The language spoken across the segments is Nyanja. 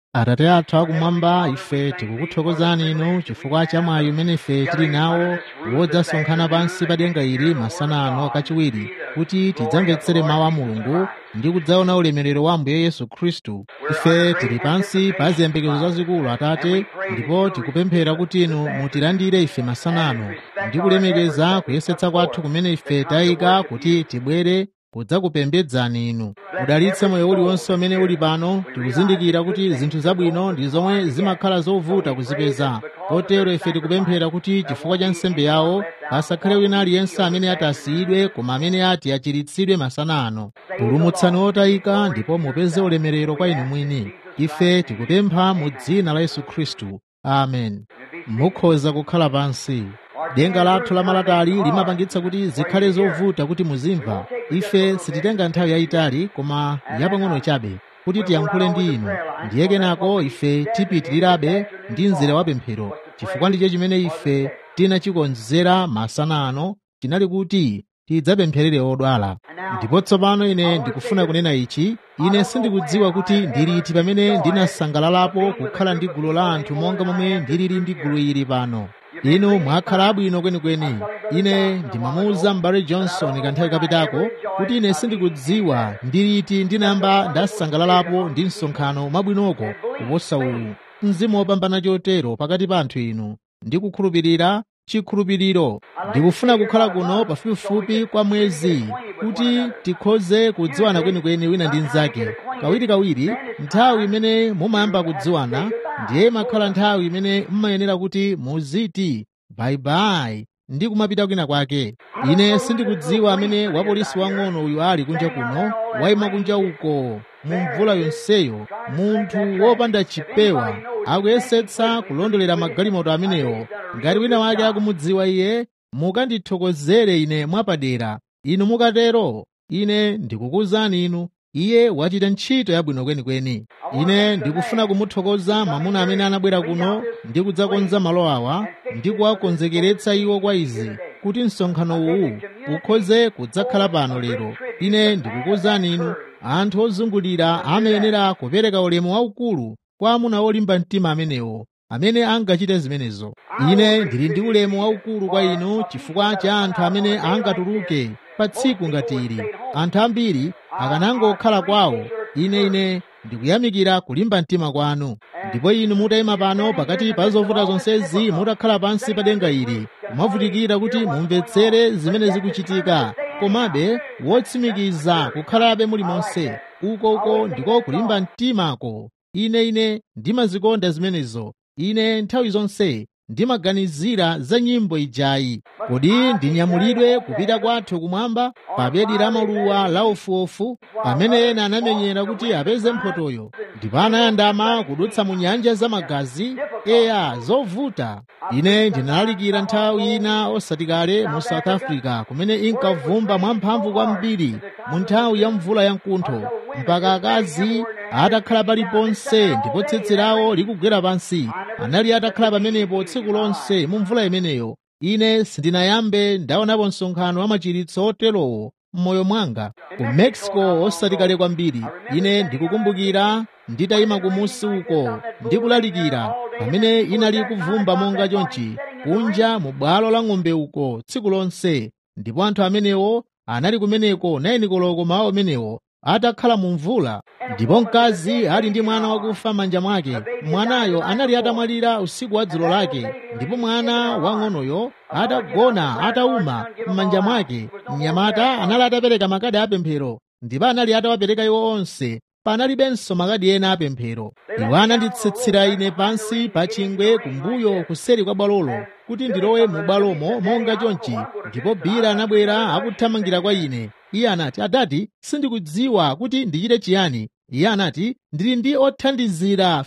atate athu akumwamba ife tikukuthokozani inu chifukwa cha mwayi umene ife tili nawo wodzasonkhana pansi pa denga ili masana ano kachiwiri kuti tidzamvetsere mawu a mulungu ndi kudzaona ulemerero wa ambuye yesu khristu ife tili pansi pa ziyembekezo zazikulu atate ndipo tikupemphera kuti inu mutilandire ife masana ano ndi kulemekeza kuyesetsa kwathu kumene ife tayika kuti tibwere kudzakupembedzani inu udalitse moyo uliwonse umene uli pano tikuzindikira kuti zinthu zabwino ndi zomwe zimakhala zovuta kuzipeza kotero ife tikupemphera kuti chifukwa cha nsembe yawo pasakhale wina aliyense amene atasiyidwe koma amene ati achiritsidwe masana ano pulumutsani otayika ndipo mupeze ulemerero kwa inu mwini ife tikupempha mu dzina la yesu khristu amen mukhoza kukhala pansi denga lathu lamalatali limapangitsa kuti zikhale zovuta kuti muzimva ife sititenga nthawi yayitali koma yapang'ono chabe kuti tiyankhule ndi inu ndiye kenako ife tipitirirabe ndi mzere wa pemphero chifukwa ndicho chimene ife tinachikonzera masana ano chinali kuti tidzapempherere odwala ndipo tsopano ine ndikufuna kunena ichi ine sindikudziwa kuti ndiliti pamene ndinasangalalapo kukhala ndi gulu la anthu monga momwe ndilili ndi gulu ili pano inu mwakhala abwino kwenikweni ine ndimamuwuza m'bale johnson kanthawi kapitako kuti ine sindikudziwa ndiliti ndinayamba ndasangalalapo ndi msonkhano mwabwinoko kuposa uwu mzimu wopambana chotero pakati pa anthu inu ndikukhulupirira chikhulupiriro ndikufuna kukhala kuno pafupifupi kwa mwezi kuti tikhoze kudziwana kwenikweni wina ndi mnzake kawirikawiri nthawi imene mumayamba kudziwana ndiye imakhala nthawi imene mmayenera kuti muziti bayibayi ndi kumapita kwina kwake ine sindikudziwa amene wapolisi wang'ono uyu ali kunja kuno wayima kunja uko mu mvula yonseyo munthu wopanda chipewa akuyesetsa kulondolera magalimoto amenewo ngati wina wake akumudziwa iye mukandithokozere ine mwapadera inu mukatero ine ndikukuwuzani inu iye wachita ntchito yabwino kwenikweni ine ndikufuna kumuthokoza mwamuna amene anabwera kuno ndi kudzakonza malo awa ndi kuwakonzekeretsa iwo kwa izi kuti msonkhano uwu ukhoze kudzakhala pano lero ine ndikukuwuzani inu anthu ozungulira amayenera kupereka ulemu waukulu kwa amuna olimba mtima amenewo amene angachite zimenezo ine ndili ndi ulemu waukulu kwa inu chifukwa cha anthu amene angatuluke pa tsiku ngati ili anthu ambiri akanangokhala kwawo ine ine ndikuyamikira kulimba mtima kwanu ndipo inu mutayima pano pakati pa zovuta zonsezi mutakhala pansi pa denga ili kumavutikira kuti mumvetsere zimene zikuchitika komabe wotsimikiza kukhalabe mulimonse uko uko ndiko kulimba mtimako ine ine ndimazikonda zimenezo ine nthawi zonse ndimaganizira za nyimbo ijayi kodi ndinyamulidwe kupita kwathu kumwamba pa bedi la maluwa la ofuofu pamene ena anamenyera kuti apeze mphotoyo ndipo anayandama kudutsa mu nyanja za magazi eya zovuta ine ndinalalikira nthawi ina osati kale mu south africa kumene inkavumba mwamphamvu kwambiri mu nthawi ya mvula ya mkuntho mpaka akazi atakhala paliponse ndipo tsitsi lawo likugwera pansi anali atakhala pamenepo tsiku lonse mu mvula imeneyo ine sindinayambe ndaonapo msonkhano wa machiritso oterowo m'moyo mwanga ku mexico osati kale kwambiri ine ndikukumbukira nditayima kumusi uko ndikulalikira pamene inali kuvumba monga chonchi kunja mu bwalo la ng'ombe uko tsiku lonse ndipo anthu amenewo anali kumeneko 9 koloko mawa amenewo atakhala mu mvula ndipo mkazi ali ndi mwana wakufa m'manja mwake mwanayo anali atamwalira usiku wa dzulo lake ndipo mwana wang'onoyo atagona atawuma m'manja mwake mnyamata anali atapereka makadi apemphero ndipo anali atawapereka iwo onse panalibenso makadi ena apemphero iwo ananditsitsira ine pansi pa chingwe kumbuyo kuseri kwa bwalolo kuti ndilowe mu bwalomo monga chonchi ndipo bira anabwera akuthamangira kwa ine iye anati adati sindikudziwa kuti ndichite chiyani iye anati ndili ndi othandizira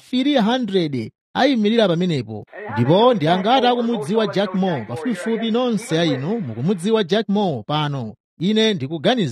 300 ayimirira pamenepo ndipo ndi angati akumudziwa jack moore pafupifupi nonse a inu mukumudziwa jack moore pano ine ndikuganiza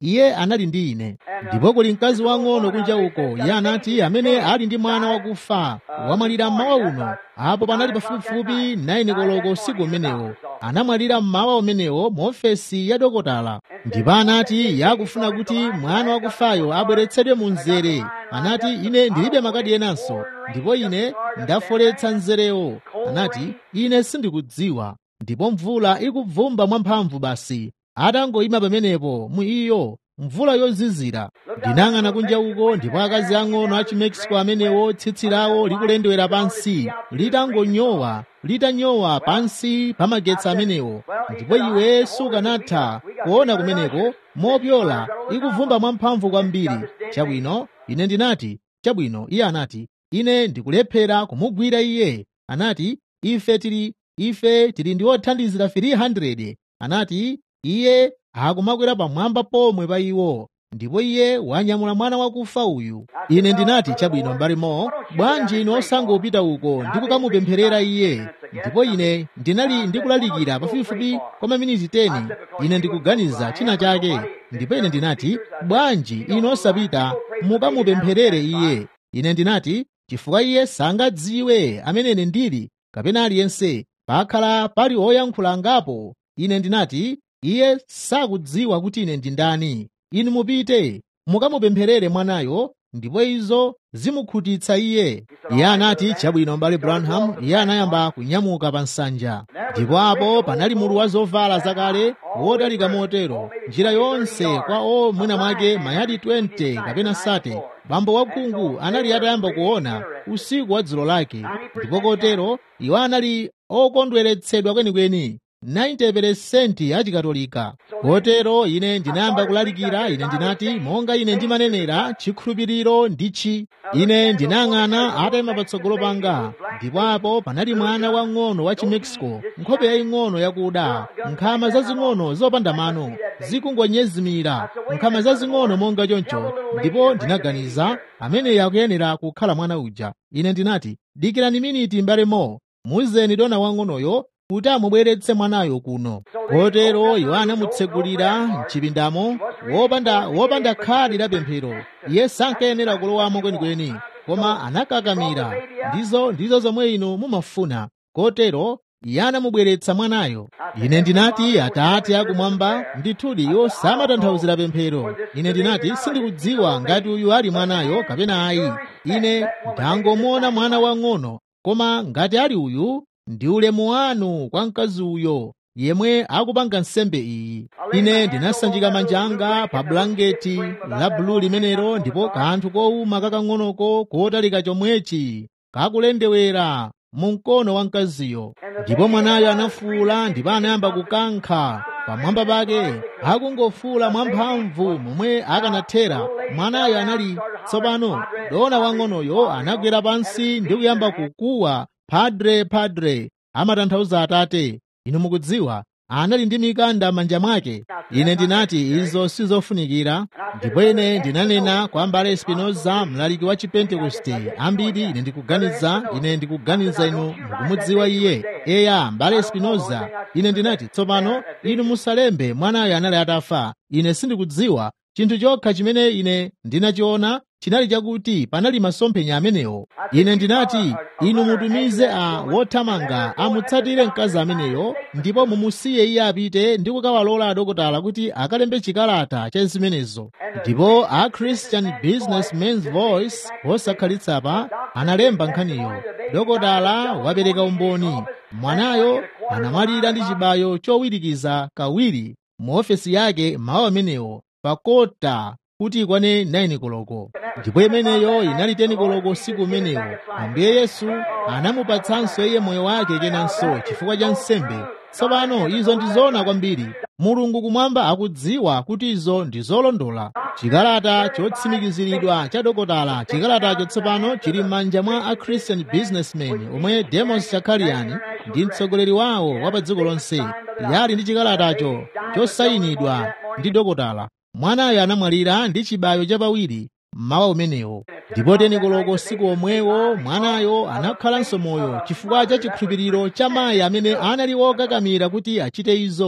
iye anali ndi ine ndipo kuli mkazi wang'ono kunja uko iye anati amene ali ndi mwana wakufa wamwalira mmawa uno apo panali pafupifupi 9 koloko usiku umenewo anamwalira mmawa umenewo mu ofesi ya dokotala ndipo anati yakufuna kuti mwana wakufayo abweretsedwe mu mzere anati ine ndilibe makadi enanso ndipo ine ndafoletsa mzerewo anati ine sindikudziwa ndipo mvula ikubvumba mwamphamvu basi atangoyima pamenepo mu iyo mvula yozizira ndinang'ana kunja uko ndipo akazi ang'ono a chimexico amenewo tsitsi lawo likulendewera pansi litangonyowa litanyowa pansi pa magetsi amenewo ndipo iwe sukanatha kuona kumeneko mopyola ikuvumba mwamphamvu kwambiri chabwino ine ndinati chabwino iye anati ine ndikulephera kumugwira iye anati ife tili ife tili ndi othandizira 300 anati iye akumakwera pamwamba pomwe pa iwo ndipo iye wanyamula mwana wakufa uyu ine ndinati chabwino mbalimo bwanji ine osangopita uko ndikukamupempherera iye ndipo ine ndinali ndikulalikira pafupifupi kwa maminiti 10 ine ndikuganiza china chake ndipo ine ndinati bwanji ine osapita mukamupempherere iye ine ndinati chifukwa iye sangadziwe amene ine ndili kapena aliyense pakhala pali oyankhula ngapo ine ndinati iye sakudziwa kuti ine ndi ndani inu mupite mukamupempherere mwanayo ndipo izo zimukhutitsa iye iye anati chabwino mbale branham iye anayamba kunyamuka pa nsanja ndipo apo panali mulu wa zovala zakale wotalika motero njira yonse kwa o mwina mwake mayadi 20 kapena sate bambo wakhungu anali atayamba kuona usiku wa dzulo lake ndipo kotero iwo anali okondweretsedwa kwenikweni 90% achikatolika kotero ine ndinayamba kulalikira ine ndinati monga ine ndimanenera chikhulupiriro ndichi ine ndinang'ana atayima patsogolo panga ndipo apo panali mwana wang'ono wa chimexico nkhope yaying'ono yakuda nkhama zazing'ono zopanda mano zikungonyezimira nkhama zazing'ono monga choncho ndipo ndinaganiza ameneyo akuyenera kukhala mwana uja ine ndinati dikirani miniti mbalemo muzeni dona wang'onoyo kuti amubweretse mwanayo kuno kotero iwo anamutsegulira mchipindamo wopanda wopanda khadi la pemphero iye sankayenera kulowamo kwenikweni koma anakakamira ndizo ndizo zomwe inu mumafuna kotero iye anamubweretsa mwanayo ine ndinati atate akumwamba ndithudi iwo samatanthauzira pemphero ine ndinati sindikudziwa ngati uyu ali mwanayo kapena ayi ine ndangomuona mwana wang'ono koma ngati ali uyu ndi ulemu wanu kwa mkazi uyo yemwe akupanga nsembe iyi ine ndinasanjika manja anga pa bulangeti la bulu limenelo ndipo kanthu kowuma kakang'onoko kotalika chomwechi kakulendewera mu mkono wa mkaziyo ndipo mwanayo anafuula ndipo anayamba kukankha pamwamba pake akungofuula mwamphamvu momwe akanathera mwanayo anali tsopano dona wang'onoyo anagwera pansi ndi kuyamba kukuwa padre padre amatanthauza atate inu mukudziwa anali ndi mikanda m'manja mwake ine ndinati izo sizofunikira ndipo ine ndinanena kwa mbale spinoza mlaliki wa chipentekoste ambiri ine ndikuganiza ine ndikuganiza inu mukumudziwa iye eya mbale spinoza ine ndinati tsopano inu musalembe mwanayo anali atafa ine sindikudziwa chinthu chokha chimene ine ndinachiona chinali chakuti panali masomphenya amenewo ine ndinati inu mutumize a wothamanga amutsatire mkazi ameneyo ndipo mumusiye iye apite ndi kukawalola adokotala kuti akalembe chikalata cha zimenezo ndipo a christian businessman's voice wosakhalitsa analemba nkhaniyo dokotala wapereka umboni mwanayo anamwalira ndi chibayo chowirikiza kawiri mu ofesi yake mawu amenewo pakota kuti ikwane 9 koloko ndipo imeneyo inali 10 koloko usiku umenewo ambuye yesu anamupatsanso iye moyo wake kenanso chifukwa cha nsembe tsopano izo ndi zoona kwambiri mulungu kumwamba akudziwa kuti izo ndi zolondola chikalata chotsimikiziridwa cha dokotala chikalatacho tsopano chili m'manja mwa a christian businessman omwe demos chakaliani ndi mtsogoleri wawo wa pa dziko lonse yali ndi chikalatacho chosayinidwa ndi dokotala mwanayo anamwalira ndi chibayo chapawiri mmawa umenewo ndipo teni koloko usiku omwewo mwanayo anakhalanso moyo chifukwa cha chikhulupiriro cha mayi amene anali wokakamira kuti achite izo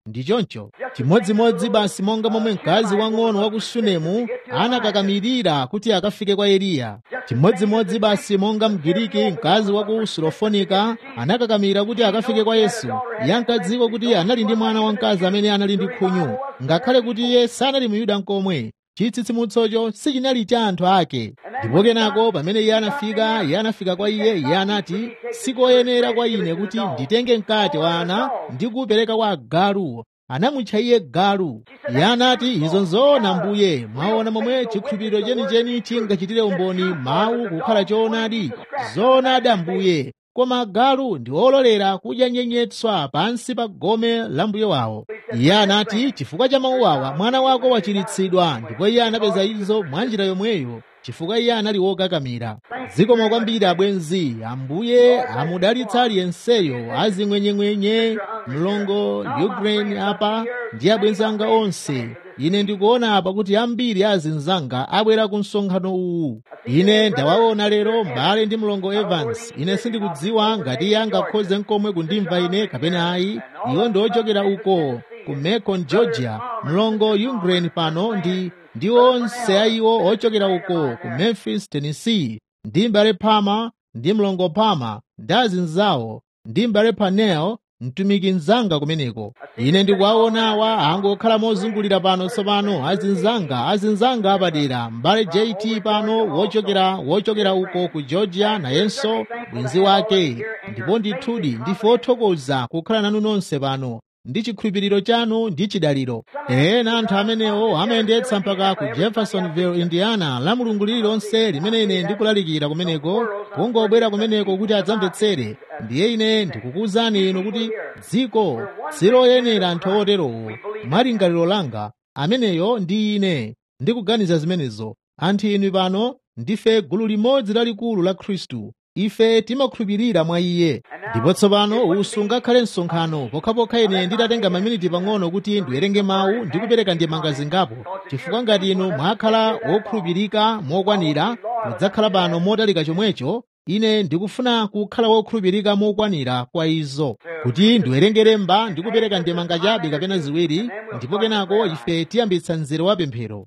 ndi choncho chimodzimodzi basi monga momwe mkazi wang'ono wa ku sunemu anakakamirira kuti akafike kwa eliya chimodzimodzi basi monga mgiriki mkazi wa ku sulofonika anakakamira kuti akafike kwa yesu iye ankadziwa kuti anali ndi mwana wamkazi amene anali ndi khunyu ngakhale kuti iye sanali muyuda nkomwe chitsitsimutsocho sichinali cha anthu ake ndipo kenako pamene iye anafika iye anafika kwa iye iye anati sikoyenera kwa ine kuti nditenge mkate wa ana ndi kuwupereka kwa agalu anamutcha iye galu iye anati izo nzoona mbuye mwaona momwe chikhulupiriro chenicheni chingachitire umboni mawu kukhala choonadi zoonadi ambuye koma agalu ndi ololera kudya nyenyetswa pansi pa gome la mbuye wawo iye anati chifukwa cha mawu awa mwana wako wachiritsidwa ndipo iye anapeza izo mwa njira yomweyo chifukwa iye anali wokakamira zikomo kwambiri abwenzi ambuye amudalitsa aliyenseyo azing'wenyeng'wenye mlongo ukraine apa ndi abwenzi anga onse ine ndikuona apa kuti ambiri azinzanga abwera ku msonkhano uwu ine ndawaona lero mbale ndi mlongo evans ine sindikudziwa ngati iye angakhoze nkomwe kundimva ine kapena ayi iwo ndi ochokera uko ku macon georgia mlongo ukraine pano ndi ndi onse ayiwo ochokera uko ku memphis tennessee ndi mbale pama ndi mlongo pama ndi azinzawo ndi mbale panel mtumiki mnzanga kumeneko ine ndikuwaonawa angokhala mozungulira pano tsopano azinzanga azinzanga apadera mbale jt pano wochokera wochokera uko ku georgia nayenso bwenzi wake ndipo ndithudi ndife othokoza kukhala nanu nonse pano ndi chikhulupiriro chanu ndi chidaliro ena anthu amenewo amayendetsa mpaka ku jeffersonville indiana la mulungu lililonse limene ine ndikulalikira kumeneko kungobwera kumeneko kuti adzamvetsere ndiye ine ndikukuwuzani inu kuti dziko siloyenera anthu oterowo mwalingaliro langa ameneyo ndi ine ndikuganiza zimenezo anthu inu pano ndife gulu limodzi lalikulu la khristu ife timakhulupirira mwa iye ndipo tsopano usungakhale msonkhano pokhapokha ine nditatenga maminiti pang'ono kuti ndiwerenge mawu ndi kupereka ndemanga zingapo chifukwa ngati inu mwakhala wokhulupirika mokwanira mudzakhala pano motalika chomwecho ine ndikufuna kukhala wokhulupirika mokwanira kwa izo kuti ndiwerenge lemba ndi kupereka ndemanga chabe kapena ziwiri ndipo kenako ife tiyambitsa mzere wa pemphero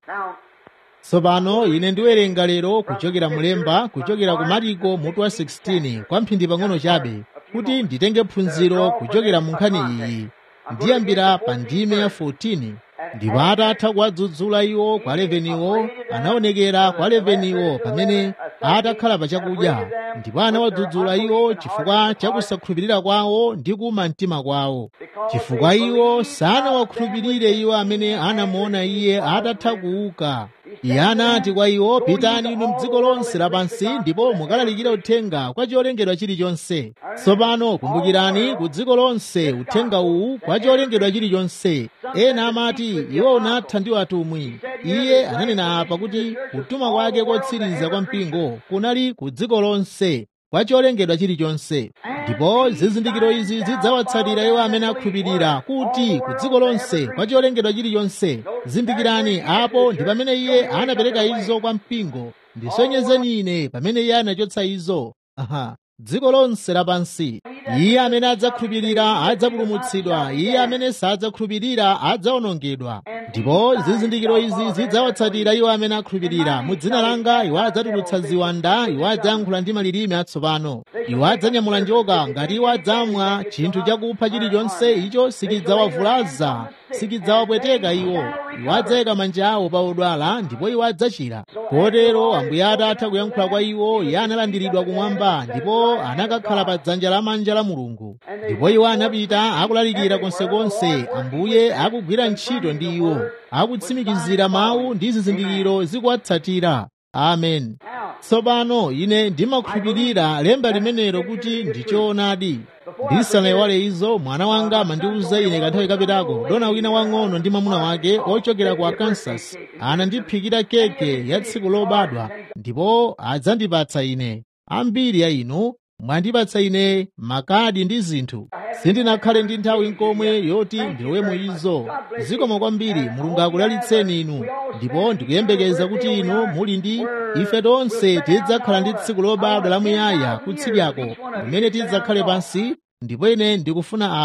tsopano ine ndiwerenga lero kuchokera mulemba kuchokera ku mariko mutu wa 16 kwa mphindi pang'ono chabe kuti nditenge phunziro kuchokera mu nkhani iyi ndiyambira pa ndime ya 14 ndipo atatha kuwadzudzula iwo kwa 11 iwo anaonekera kwa 11 iwo pamene atakhala pa chakudya ndipo anawadzudzula iwo chifukwa cha kusakhulupirira kwawo ndi kuma mtima kwawo chifukwa iwo sanawakhulupirire iwo amene anamuona iye atatha kuuka iye anati kwa iwo pitani inu mdziko lonse lapansi ndipo mukalalikire uthenga kwa cholengedwa chilichonse tsopano kumbukirani ku dziko lonse uthenga uwu kwa cholengedwa chilichonse ena amati iwo unatha ndi atumwi iye ananena apa kuti kutuma kwake kotsiriza kwa mpingo kunali ku dziko lonse kwa cholengedwa chilichonse ndipo zizindikiro izi zidzawatsatira iwo amene akhulupirira kuti ku dziko lonse kwa cholengedwa chilichonse zindikirani apo ndi pamene iye anapereka izo kwa mpingo ndisonyezeni ine pamene iye anachotsa izo aha dziko lonse lapansi iye amene adzakhulupirira adzapulumutsidwa iye amene sadzakhulupirira adzawonongedwa ndipo zizindikiro izi zidzawatsatira iwo amene akhulupirira mu dzina langa iwo adzatulutsa ziwanda iwo adzayankhula ndi malilime atsopano iwo adzanyamula njoka ngati iwo adzamwa chinthu chakupha chilichonse icho sikidzawavulaza sikidzawapweteka iwo iwo adzayika manja awo pa odwala ndipo iwo adzachira kotero ambuye atatha kuyankhula kwa iwo iye analandiridwa kumwamba ndipo anakakhala pa dzanja lamanja la mulungu ndipo iwo anapita akulalikira konsekonse ambuye akugwira ntchito ndi iwo akutsimikizira mawu ndi zizindikiro zikuwatsatira amen tsopano ine ndimakhulupirira lemba limenelo kuti ndi choonadi ndisanaiwale izo mwana wanga amandiwuza ine kanthawi kapitako dona wina wang'ono ndi mwamuna wake ochokera ku arkansas anandiphikira keke ya tsiku lobadwa ndipo adzandipatsa ine ambiri ya inu mwandipatsa ine makadi ndi zinthu sindinakhale ndi nthawi nkomwe yoti ndilowemo izo zikomo kwambiri mulungu akudalitseni inu ndipo ndikuyembekeza kuti inu muli ndi ife tonse tidzakhala ndi tsiku lobadwa lamuyaya kutsidyako kumene tidzakhale pansi ndipo ine ndikufuna a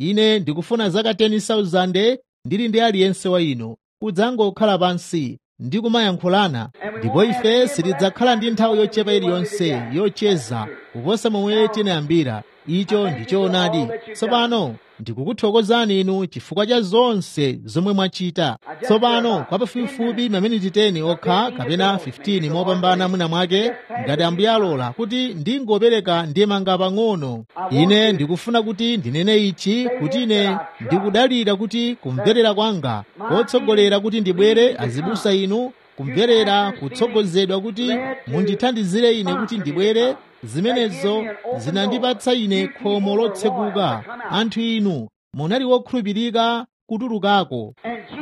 ine ndikufuna zaka 10,000 ndili ndi aliyense wa inu kudzangokhala pansi ndi kumayankhulana ndipo ife sitidzakhala ndi nthawi yochepa iliyonse yocheza kuposa momwe tinayambira icho ndi choonadi tsopano ndikukuthokozani inu chifukwa cha zonse zomwe mwachita tsopano kwa pafupifupi maminiti 10 okha kapena 15 mopambana mwina mwake ngati ambuye alola kuti ndingopereka ndemanga pang'ono ine ndikufuna kuti ndinene ichi kuti ine ndikudalira kuti kumverera kwanga kotsogolera kuti ndibwere azibusa inu kumverera kutsogozedwa kuti mundithandizire ine kuti ndibwere zimenezo zinandipatsa ine khomo lotsekuka anthu inu munali wokhulupirika kutulukako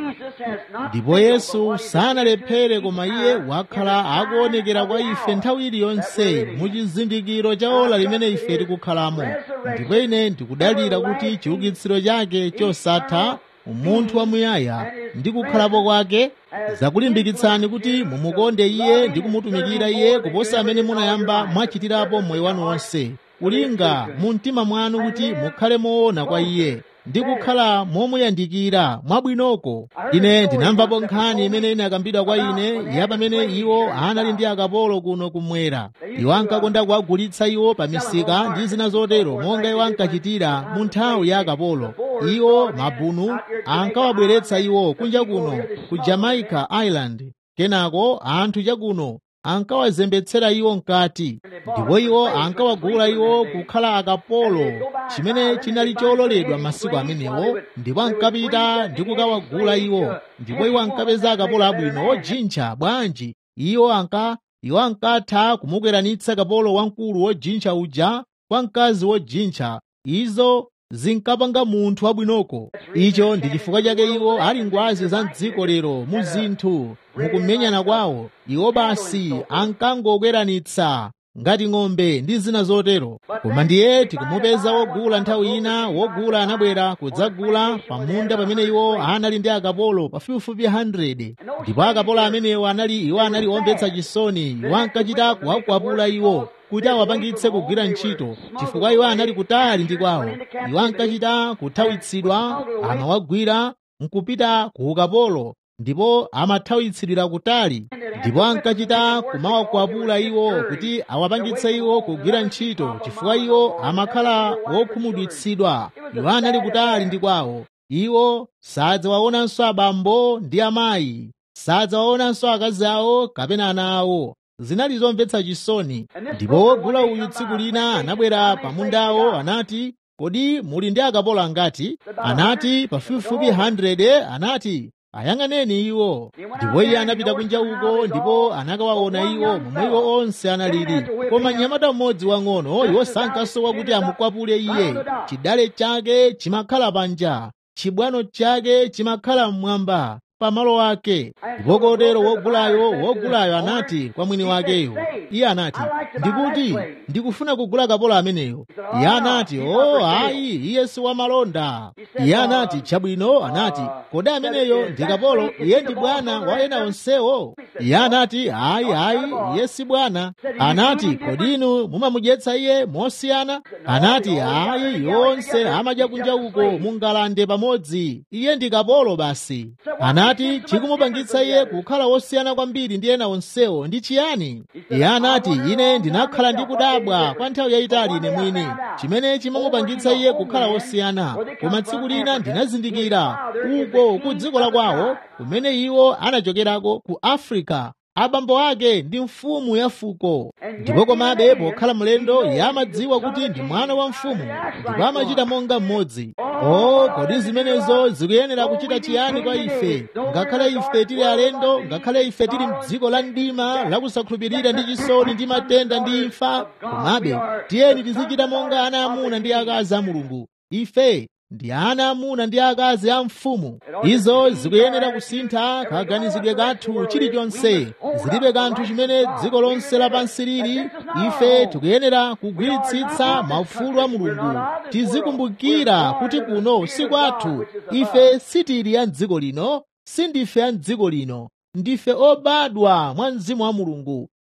ndipo yesu sanalephere koma iye wakhala akuonekera kwa ife nthawi iliyonse mu chizindikiro cha ola limene ife tikukhalamo ndipo ine ndikudalira kuti chiukitsiro chake chosatha umunthu wamuyaya ndi kukhalapo kwake zakulimbikitsani kuti mumukonde iye ndi kumutumikira iye kuposa amene munayamba mwachitirapo moyo wanu wonse kulinga mu mtima mwanu kuti mukhale moona kwa iye ndi kukhala momuyandikira mwabwinoko ine ndinamvapo nkhani imene inakambidwa kwa ine ya pamene iwo anali ndi akapolo kuno kumwera iwo ankakonda kuwagulitsa iwo pa misika ndi zina zotero monga iwo ankachitira mu nthawi ya akapolo iwo mabunu ankawabweretsa iwo kunja kuno ku jamaica island kenako anthu chakuno ankawazembetsera iwo mkati ndipo iwo ankawagula iwo kukhala akapolo chimene chinali chololedwa masiku amenewo ndipo ankapita ndi kukawagula iwo ndipo iwo ankapeza akapolo abwino ojintcha bwanji iwo anka iwo ankatha kumukweranitsa kapolo wamkulu wojintcha uja kwa mkazi wojintcha izo zinkapanga munthu wabwinoko icho ndi chifukwa chake iwo ali ngwazi za mdziko lero mu zinthu mukumenyana kwawo iwo basi ankangokweranitsa ngati ng'ombe ndi zina zotero koma ndiye tikumupeza wogula nthawi ina wogula anabwera kudzagula pamunda pamene iwo anali ndi akapolo pafupifupi 100 ndipo akapolo amenewo anali iwo anali omvetsa chisoni iwo ankachita kuwakwapula iwo kuti awapangitse kugwira ntchito chifukwa iwo anali kutali ndi kwawo iwo ankachita kuthawitsidwa amawagwira nkupita ku ukapolo ndipo amathawitsidwira kutali ndipo ankachita kumawakwapula iwo kuti awapangitse iwo kugwira ntchito chifukwa iwo amakhala wokhumudwitsidwa iwo anali kutali ndi kwawo iwo sadzawaonanso abambo ndi amayi sadzawaonanso akazi awo kapena ana awo zinali zomvetsa chisoni ndipo wogula uyu tsiku lina anabwera pamundawo anati kodi muli ndi akapolo angati anati pafupifupi 100 anati ayang'aneni iwo ndipo iye anapita kunja uko ndipo anakawaona iwo momwe iwo onse analili koma mnyamata mmodzi wang'ono iwo sankasowa kuti amukwapule iye chidale chake chimakhala panja chibwano chake chimakhala mmwamba pamalo ake ndipo kotero wogulayo wogulayo anati kwa mwini wakeyo iye anati ndikuti ndikufuna kugula kapolo ameneyo iye anati o oh, ayi iye si wamalonda iye anati chabwino anati kodi ameneyo ndi kapolo iye ndi bwana wa ena onsewo iye anati ayi ayi iye si bwana anati kodi inu mumamudyetsa iye mosiyana anati ayi yonse amadya kunja uko mungalande pamodzi iye ndi kapolo basi anati anati chikumupangitsa iye kukhala wosiyana kwambiri ndi ena onsewo ndi chiyani iye anati ine ndinakhala ndi kudabwa kwa nthawi yayitali ine mwini chimene chimamupangitsa iye kukhala wosiyana koma tsiku lina ndinazindikira uko ku dziko la kwawo kumene iwo anachokerako ku afrika abambo ake ndi mfumu ya fuko ndipo komabe pokhala mlendo iye amadziwa kuti ndi mwana wa mfumu ndipo amachita monga mmodzi o kodi zimenezo zikuyenera kuchita chiyani kwa ife ngakhale ife tili alendo ngakhale ife tili mdziko la mdima lakusakhulupirira ndi chisoni ndi matenda ndi imfa komabe tiyeni tizichita monga ana amuna ndi akazi a mulungu ife ndi ana amuna ndi akazi a mfumu izo zikuyenera kusintha kaganizidwe kathu chilichonse zilibe kanthu chimene dziko lonse lapansi lili ife tikuyenera kugwiritsitsa maufulu a mulungu tizikumbukira kuti kuno si kwathu ife sitili a dziko lino sindife a dziko lino ndife obadwa mwa mzimu wa mulungu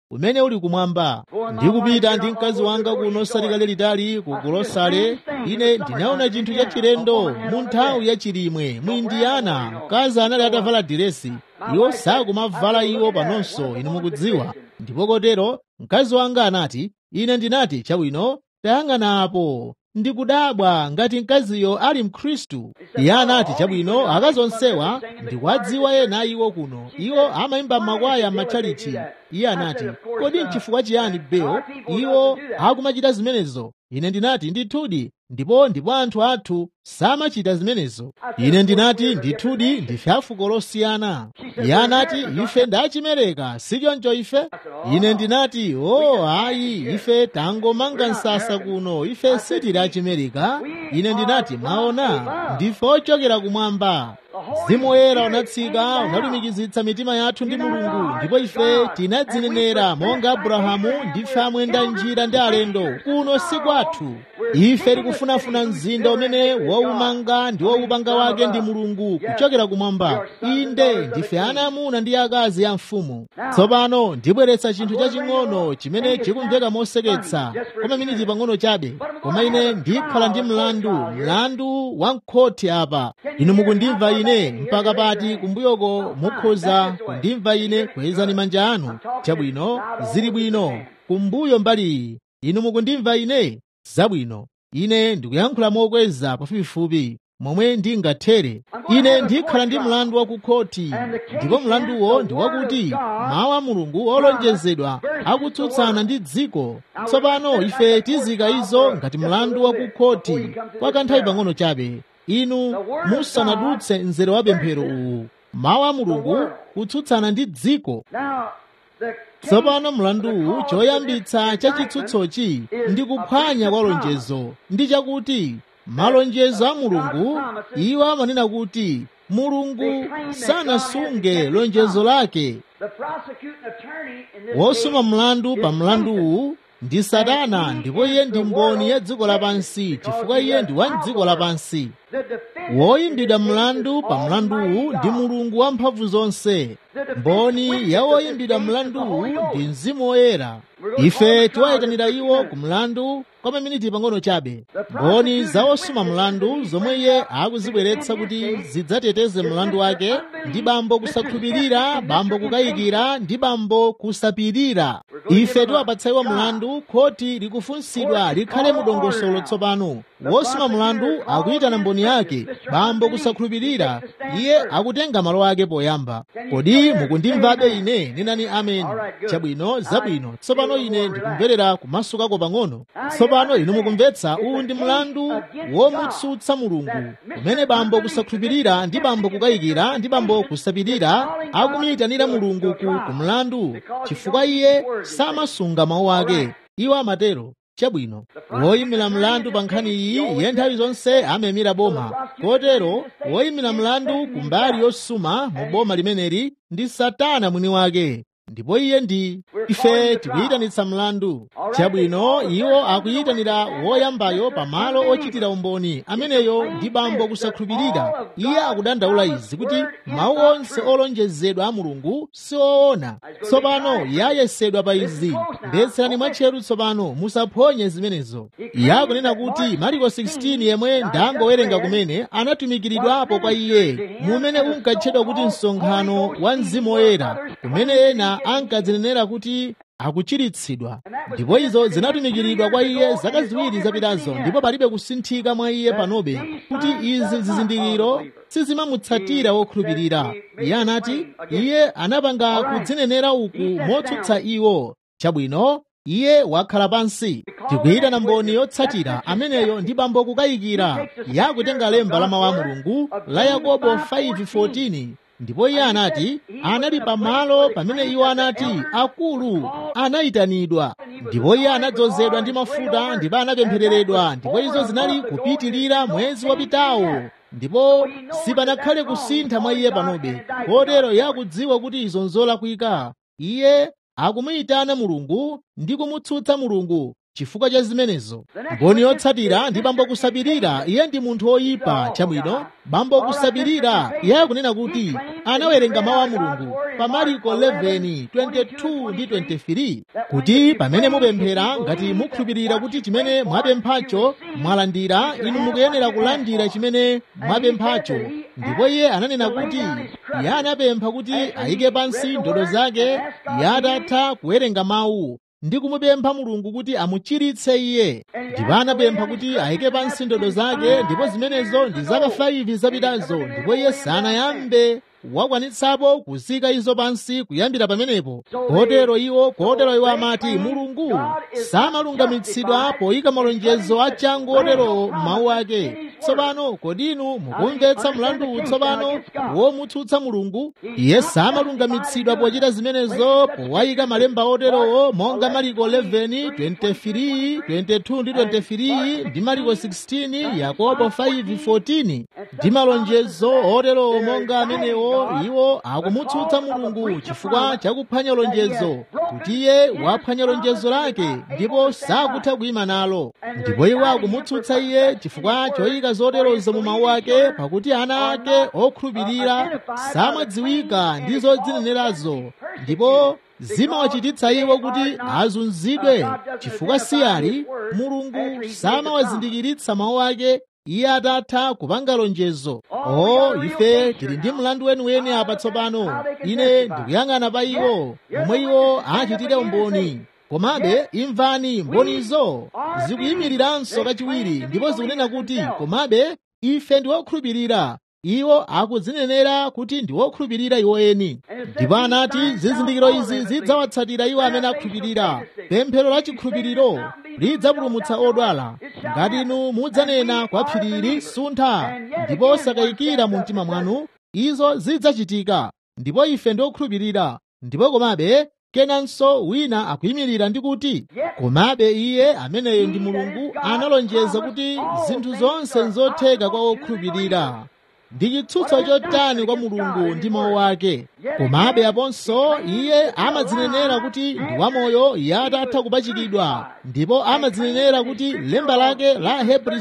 umene uli kumwamba ndikupita ndi mkazi wanga kuno salikale litali ku golosale ine ndinaona chinthu cha chilendo mu nthawi ya chilimwe mu indiyana mkazi anali atavala diresi iwo sakumavala iwo panonso inu mukudziwa ndipo kotero mkazi wanga anati ine ndinati chabwino tayang'ana apo ndikudabwa ngati mkaziyo ali mkhristu iye anati chabwino akazi onsewa ndikuwadziwa ena iwo kuno iwo amayimba makwaya m'matchalichi iye anati kodi nchifukwa chiyani bewo iwo akumachita zimenezo ine ndinati ndithudi ndipo ndipo anthu athu samachita zimenezo ine ndinati ndithudi ndife afuko losiyana iye anati ife ndachimereka sichoncho ife ine ndinati o oh, ayi ife tangomanga msasa kuno ife sitili achimereka ine ndinati maona ndife ochokera kumwamba mzimu woyera unatsika unalumikizitsa mitima yathu ndi mulungu ndipo ife tinadzinenera monga abrahamu ndife amwenda njira ndi alendo kuno si kwathu ife tikufunafuna mzinda umene waumanga ndi waupanga wake ndi mulungu kuchokera kumwamba inde ndife ana amuna ndi akazi ya mfumu tsopano ndibweretsa chinthu chaching'ono chimene chikumveka moseketsa koma miniti pang'ono chabe koma ine ndikhala ndi mlandu mlandu wa mkhoti apa inu mukundimva ine mpaka pati kumbuyoko mukhoza kundimva ine kwezani manja anu chabwino zili bwino kumbuyo mbali iyi inu mukundimva ine zabwino ine ndikuyankhula mokweza pafupifupi momwe ndingathere ine ndikhala ndi mlandu wa kukhoti ndipo mlanduwo ndi wakuti mawu a mulungu olonjezedwa akutsutsana ndi dziko tsopano ife tizika izo ngati mlandu wa kukhoti kwa kanthawi pang'ono chabe inu musanadutse mzere wa pemphero uwu mawu a mulungu kutsutsana ndi dziko tsopano mlanduwu choyambitsa cha chitsutsochi ndi kuphwanya kwa lonjezo ndi chakuti malonjezo a mulungu iwo amanena kuti mulungu sanasunge lonjezo lake wosuma mlandu pa mlanduwu ndi satana ndipo iye ndi mboni ya dziko lapansi chifukwa iye ndi wa dziko lapansi woyimbidwa mlandu pa mlanduwu ndi mulungu wamphamvu zonse mboni ya woyimbidwa mlanduwu ndi mzimu woyera ife tiwayitanira iwo ku mlandu kwa maminiti pang'ono chabe mboni za wosuma mlandu zomwe iye akuzibweretsa kuti zidzateteze mlandu wake ndi bambo kusakhulupirira bambo kukayikira ndi bambo kusapirira ife tiwapatsa iwo mlandu khoti likufunsidwa likhale mudongosolo tsopano wosuma mlandu akuyitana mboni yake bambo kusakhulupirira iye akutenga malo ake poyamba kodi mukundimvabe ine nenani ameni chabwino zabwino tsopano ine ndikumverera kumasukako pang'ono tsopano inu mukumvetsa uwu ndi mlandu womutsutsa mulungu umene bambo kusakhulupirira ndi bambo kukayikira ndi bambo kusapirira akumiyitanira mulungu ku kumlandu chifukwa iye samasunga mawu ake iwo amatero chabwino woyimira mlandu pa nkhani iyi iye nthawi zonse amayimira boma kotero woyimira mlandu ku mbali yosuma mu boma limeneli ndi satana mwini wake ndipo iye ndi ife tikuyitanitsa mlandu chabwino iwo akuyitanira woyambayo pamalo ochitira umboni ameneyo ndi bambo kusakhulupirira iye akudandaula izi kuti mawu onse olonjezedwa a mulungu si oona tsopano yayesedwa pa izi mbetserani mwatcheru tsopano musaphonye zimenezo iye akunena kuti mariko 16 yemwe ndangowerenga kumene anatumikiridwapo kwa iye mumene unkatchedwa kuti msonkhano wa mzimu woyera kumene ena ankadzinenera kuti akuchiritsidwa ndipo izo zinatumikiridwa kwa iye zaka ziwiri zapitazo ndipo palibe kusinthika mwa iye panobe kuti izi zizindikiro sizimamutsatira wokhulupirira iye anati iye anapanga kudzinenera uku motsutsa iwo chabwino iye wakhala pansi tikuyitana mboni yotsatira ameneyo ndi bambo kukayikira yakutenga lemba la mawu a mulungu la yakobo 5:14 ndipo iye anati anali pamalo pamene iwo anati akulu anayitanidwa ndipo iye anadzozedwa ndi mafuta ndipo anapemphereredwa ndipo izo zinali kupitirira mwezi wapitawo ndipo sipanakhale kusintha mwa iye panobe kotero iye akudziwa kuti izo nzolakwika iye akumuyitana mulungu ndi kumutsutsa mulungu chifukwa cha zimenezo mboni yotsatira ndi bambo kusabirira iye ndi munthu woyipa chabwino bambo kusabirira iye akunena kuti anawerenga mawu a mulungu pa mariko 11 22 ndi 23 kuti pamene mupemphera ngati mukhulupirira kuti chimene mwapemphacho mwalandira inu mukuyenera kulandira chimene mwapemphacho ndipo iye ananena kuti iye anapempha kuti ayike pansi ndodo zake iye atatha kuwerenga mawu ndi kumupempha mulungu kuti amuchiritse iye ndipo anapempha kuti ayike pansi ndodo zake ndipo zimenezo ndi zaka 5 zapitazo ndipo iye sanayambe wakwanitsapo kuzika izo pansi kuyambira pamenepo kotero iwo kotero iwo amati mulungu samalungamitsidwa poyika malonjezo achangu oterowo m'mawu ake tsopano kodi inu mukumvetsa mlandu tsopano womutsutsa mulungu iye samalungamitsidwa pochita zimenezo powayika malemba oterowo monga mariko 11 23 22 ndi 23 ndi mariko 16 yakobo 5 14 ndi malonjezo oterowo monga amenewo iwo akumutsutsa mulungu chifukwa chakuphwanya lonjezo kuti iye waphwanya lonjezo lake ndipo sakutha kuyima nalo ndipo iwo akumutsutsa iye chifukwa choyika zoterozo mu mawu ake pakuti ana ake okhulupirira samadziwika ndi zodzinenerazo ndipo zimawachititsa iwo kuti azunzidwe chifukwa siyali mulungu samawazindikiritsa mawu ake iye atatha kupanga lonjezo o ife tili ndi mlandu weniweni apa tsopano ine ndikuyang'ana pa iwo omwe iwo achitire umboni komabe imvani mbonizo zikuyimiriranso kachiwiri ndipo zikunena kuti komabe ife ndi okhulupirira iwo akudzinenera kuti ndi wokhulupirira iwo eni ndipo anati zizindikiro izi zidzawatsatira iwo amene akhulupirira pemphero la chikhulupiriro lidzapulumutsa odwala ngati inu mudzanena kwa phirili suntha ndipo osakayikira mu mtima mwanu izo zidzachitika ndipo ife ndi okhulupirira ndipo komabe kenanso wina akuyimirira ndi kuti komabe iye ameneyo ndi mulungu analonjeza kuti zinthu zonse nzotheka kwa okhulupirira ndi chitsutso chotani kwa mulungu ndi mawu ake komabe aponso iye amadzinenera kuti ndi wamoyo iye atatha kupachikidwa ndipo amadzinenera kuti lemba lake la hebri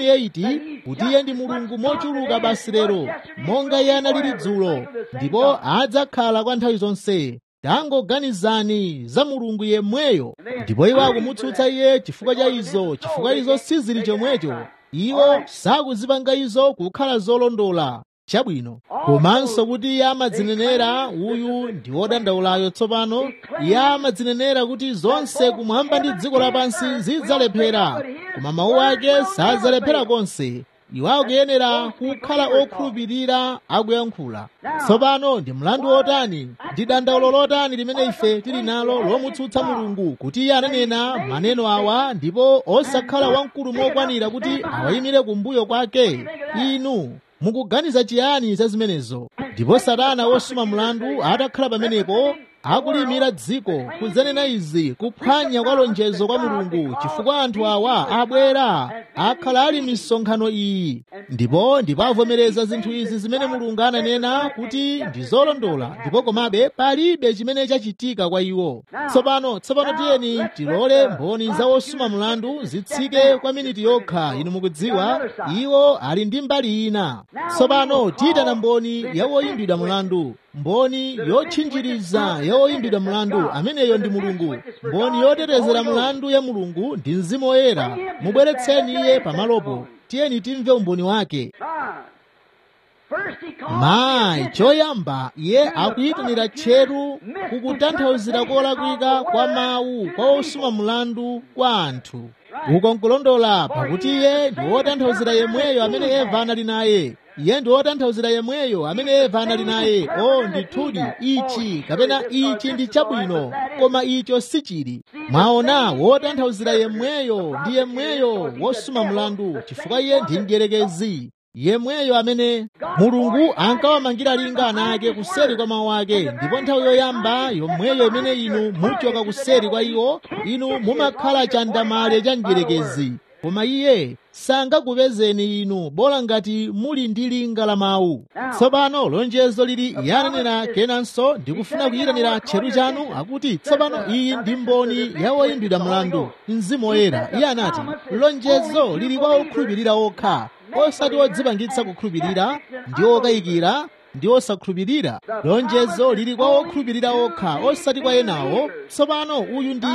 13:8 kuti iye ndi mulungu mochuluka basi lero monga iye analili dzulo ndipo adzakhala kwa nthawi zonse tangoganizani za mulungu yemweyo ndipo iwo akumutsutsa iye chifukwa cha izo chifukwa izo sizili chomwecho iwo sakuzipanga izo kukhala zolondola chabwino komanso kuti iye amadzinenera uyu ndi wodandaulayo tsopano iye amadzinenera kuti zonse kumwamba ndi dziko lapansi zidzalephera koma mawu ake sadzalephera konse iwo akuyenera kukhala okhulupirira akuyankhula tsopano ndi mlandu wotani ndi dandaulo lotani limene ife tili nalo lomutsutsa mulungu kuti iye ananena maneno awa ndipo osakhala wamkulu mokwanira kuti awayimire kumbuyo kwake inu mukuganiza chiyani za zimenezo ndipo satana wosuma mlandu atakhala pamenepo akulimira dziko kudzanena izi kuphwanya kwa lonjezo kwa mulungu chifukwa anthu awa abwera akhala ali misonkhano iyi ndipo ndipo avomereza zinthu izi zimene mulungu ananena kuti ndi zolondola ndipo komabe palibe chimene chachitika kwa iwo tsopano tsopano tiyeni tilole mboni za wosuma mlandu zitsike kwa miniti yokha inu mukudziwa iwo ali ndi mbali ina tsopano tiyitana mboni ya woyimbidwa mlandu mboni yotchinjiriza ya woyimbidwa mlandu ameneyo ndi mulungu mboni yotetezera mlandu ya mulungu ndi mzimu woyera mubweretseni iye pamalopo tiyeni timve umboni wake mayi choyamba iye akuyitanira tcheru kukutanthauzira kolakwika kwa mawu kwa osuma mlandu kwa anthu uko nkulondola pakuti iye ndi wotanthauzira yemweyo amene eva anali naye iye ndi wotanthauzira yemweyo amene eva anali naye o ndithudi ichi kapena ichi ndi chabwino koma icho sichili mwaona wotanthauzira yemweyo ndi yemweyo wosuma mlandu chifukwa iye ndi mdierekezi yemweyo amene mulungu ankawamangira linga ana ake kuseri kwa mawu ake ndipo nthawi yoyamba yomweyo imene inu muchoka kuseri kwa iwo inu mumakhala chandamale cha mdierekezi koma iye sangakupezeni inu bola ngati muli ndi linga la mawu tsopano lonjezo lili yanenera kenanso ndikufuna kuyitanira tcheru chanu akuti tsopano iyi ndi mboni ya woyimbidwa mlandu mzimu woyera iye anati lonjezo lili kwa okhulupirira okha osati odzipangitsa kukhulupirira ndi okayikira ndi osakhulupirira lonjezo lili kwa okhulupirira okha osati kwa enawo tsopano uyu ndi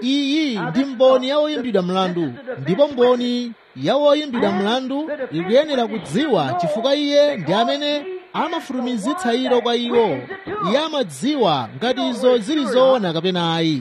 iyi ndi mboni ya woyimbidwa mlandu ndipo mboni ya woyimbidwa mlandu ikuyenera kudziwa chifukwa iye ndi amene amafulumizitsa ilo kwa iwo iye amadziwa ngati izo zili zoona kapena ayi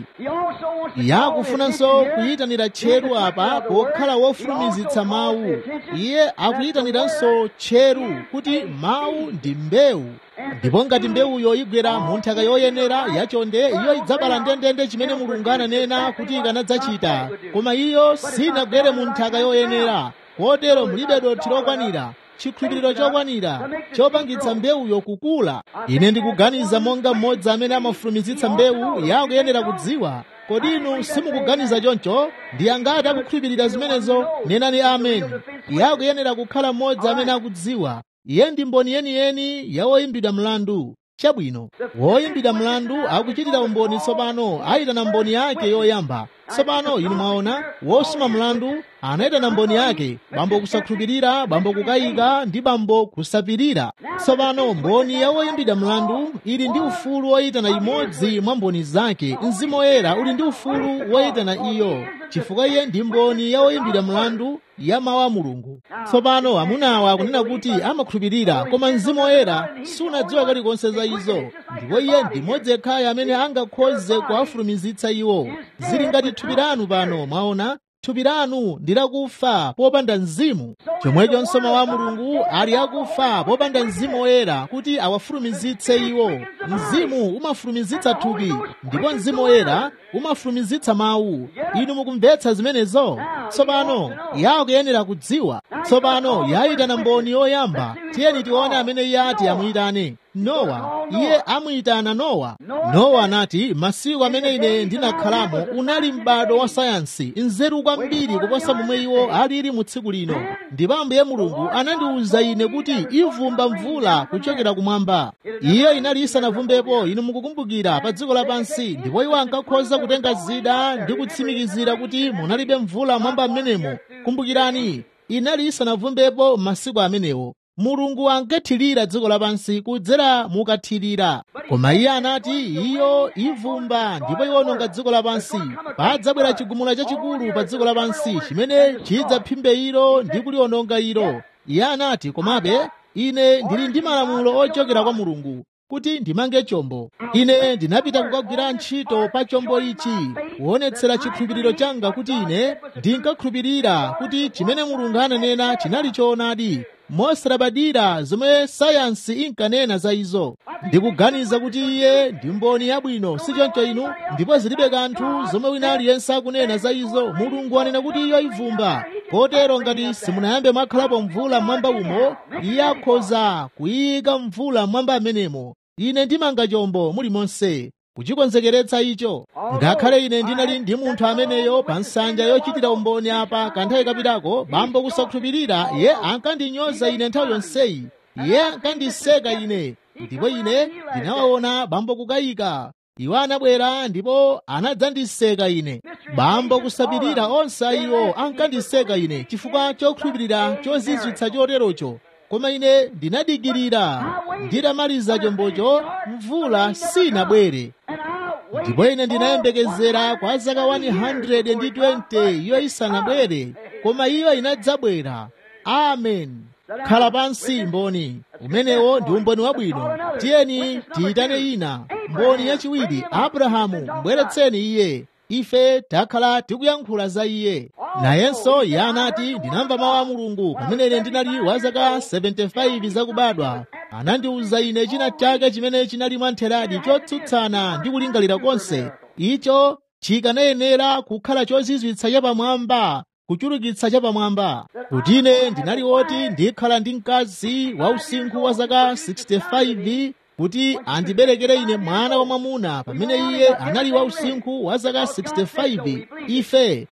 iye akufunanso kuyitanira tcheru apa pokhala wofulumizitsa mawu iye akuyitaniranso tcheru kuti mawu ndi mbewu ndipo ngati mbewuyo igwera mu nthaka yoyenera yachonde iyo idzabala ndendende chimene mulungu ananena kuti ikanadzachita koma iyo sinagwere mu nthaka yoyenera kotero mulibe dothi lokwanira chikhulupiriro chokwanira chopangitsa mbewuyo kukula ine ndikuganiza monga mmodzi amene amafulumizitsa mbewu yakuyenera kudziwa kodi inu simukuganiza choncho ndi angati akukhulupirira zimenezo nenani ameni yakuyenera kukhala mmodzi amene akudziwa iye ndi mboni yeniyeni ya woyimbidwa mlandu chabwino woyimbidwa mlandu akuchitira umboni tsopano ayitana mboni yake yoyamba tsopano inu mwaona wosuma mlandu anayitana mboni yake bambo kusakhulupirira bambo kukayika ndi bambo kusapirira tsopano mboni ya woyimbidwa mlandu ili ndi ufulu woyitana imodzi mwa mboni zake mzimu woyera uli ndi ufulu woyitana iyo chifukwa iye ndi mboni ya woyimbidwa mlandu ya mawu a mulungu tsopano amunawa akunena kuti amakhulupirira koma mzimu woyera sunadziwa kalikonse za izo ndipo iye ndi mmodzi yekhayo amene angakhoze kuwafulumizitsa iwo zili ngati thupi lanu pano mwaona thupi lanu ndi lakufa popanda mzimu chomwechonso mawu a mulungu ali akufa popanda mzimu woyera kuti awafulumizitse iwo mzimu umafulumizitsa thupi ndipo mzimu woyera umafulumizitsa mawu inu mukumvetsa zimenezo tsopano yakuyenera kudziwa tsopano yayitana mboni yoyamba tiyeni tione amene iye ati amuyitane nowa iye amuyitana nowa nowa anati masiku amene ine ndinakhalamo unali m'bado wa sayansi nzeru kwambiri kuposa momwe iwo alili mu tsiku lino ndipo ambuye mulungu anandiwuza ine kuti ivumba mvula kuchokera kumwamba iyo inali isanavumbepo inu mukukumbukira pa dziko lapansi ndipo iwo ankakhoza kutenga zida ndi kutsimikizira kuti munalibe mvula mwamba m'menemo kumbukirani inali isanavumbepo masiku amenewo mulungu ankathirira dziko lapansi kudzera mukathirira koma iye anati iyo ivumba ndipo iwononga dziko lapansi padzabwera chigumula chachikulu pa dziko lapansi chimene chidzaphimbe ilo ndi kuliwononga ilo iye anati komabe ine ndili ndi malamulo ochokera kwa mulungu kuti ndimange chombo ine ndinapita kukagwira ntchito pa chombo ichi kuonetsera chikhulupiriro changa kuti ine ndinkakhulupirira kuti chimene mulungu ananena chinali choonadi mosalabadira zomwe sayansi inkanena za izo ndikuganiza kuti iye ndi mboni yabwino si choncho inu ndipo zilibe kanthu zomwe wina aliyense akunena za izo mulungu anena kuti iyo ivumba kotero ngati simunayambe mwakhalapo mvula mmwamba umo iye akhoza kuyika mvula mmwamba amenemo ine ndimanga chombo mulimonse kuchikonzekeretsa icho ngakhale ine ndinali ndi munthu ameneyo pa nsanja yochitira umboni apa kanthawi kapitako bambo kusakhulupirira iye ankandinyoza ine nthawi yonseyi iye ankandiseka ine ndipo ine ndinawaona bambo kukayika iwo anabwera ndipo anadzandiseka ine bambo kusapirira onse iwo ankandiseka ine chifukwa chokhulupirira chozizwitsa choterocho koma ine ndinadikirira nditamaliza chombocho mvula sinabwere ndipo ine ndinayembekezera kwa zaka 120 iyo isanabwere koma iyo inadzabwera amen khala pansi mboni umenewo ndi umboni wabwino tiyeni tiyitane ina mboni yachiwiri abrahamu mbweretseni iye ife takhala tikuyankhula za iye nayenso iye anati ndinamva mawu a mulungu pamene ine ndinali wa zaka 75 zakubadwa anandiwuza ine china chake chimene chinali mwantheradi chotsutsana ndi kulingalira konse icho chikanayenera kukhala chozizwitsa chapamwamba kuchulukitsa chapamwamba kuti ine ndinali woti ndikhala ndi mkazi wa usinkhu wa zaka 65 kuti andiberekere ine mwana wamwamuna pamene iye anali wa usinkhu wa zaka 65 ife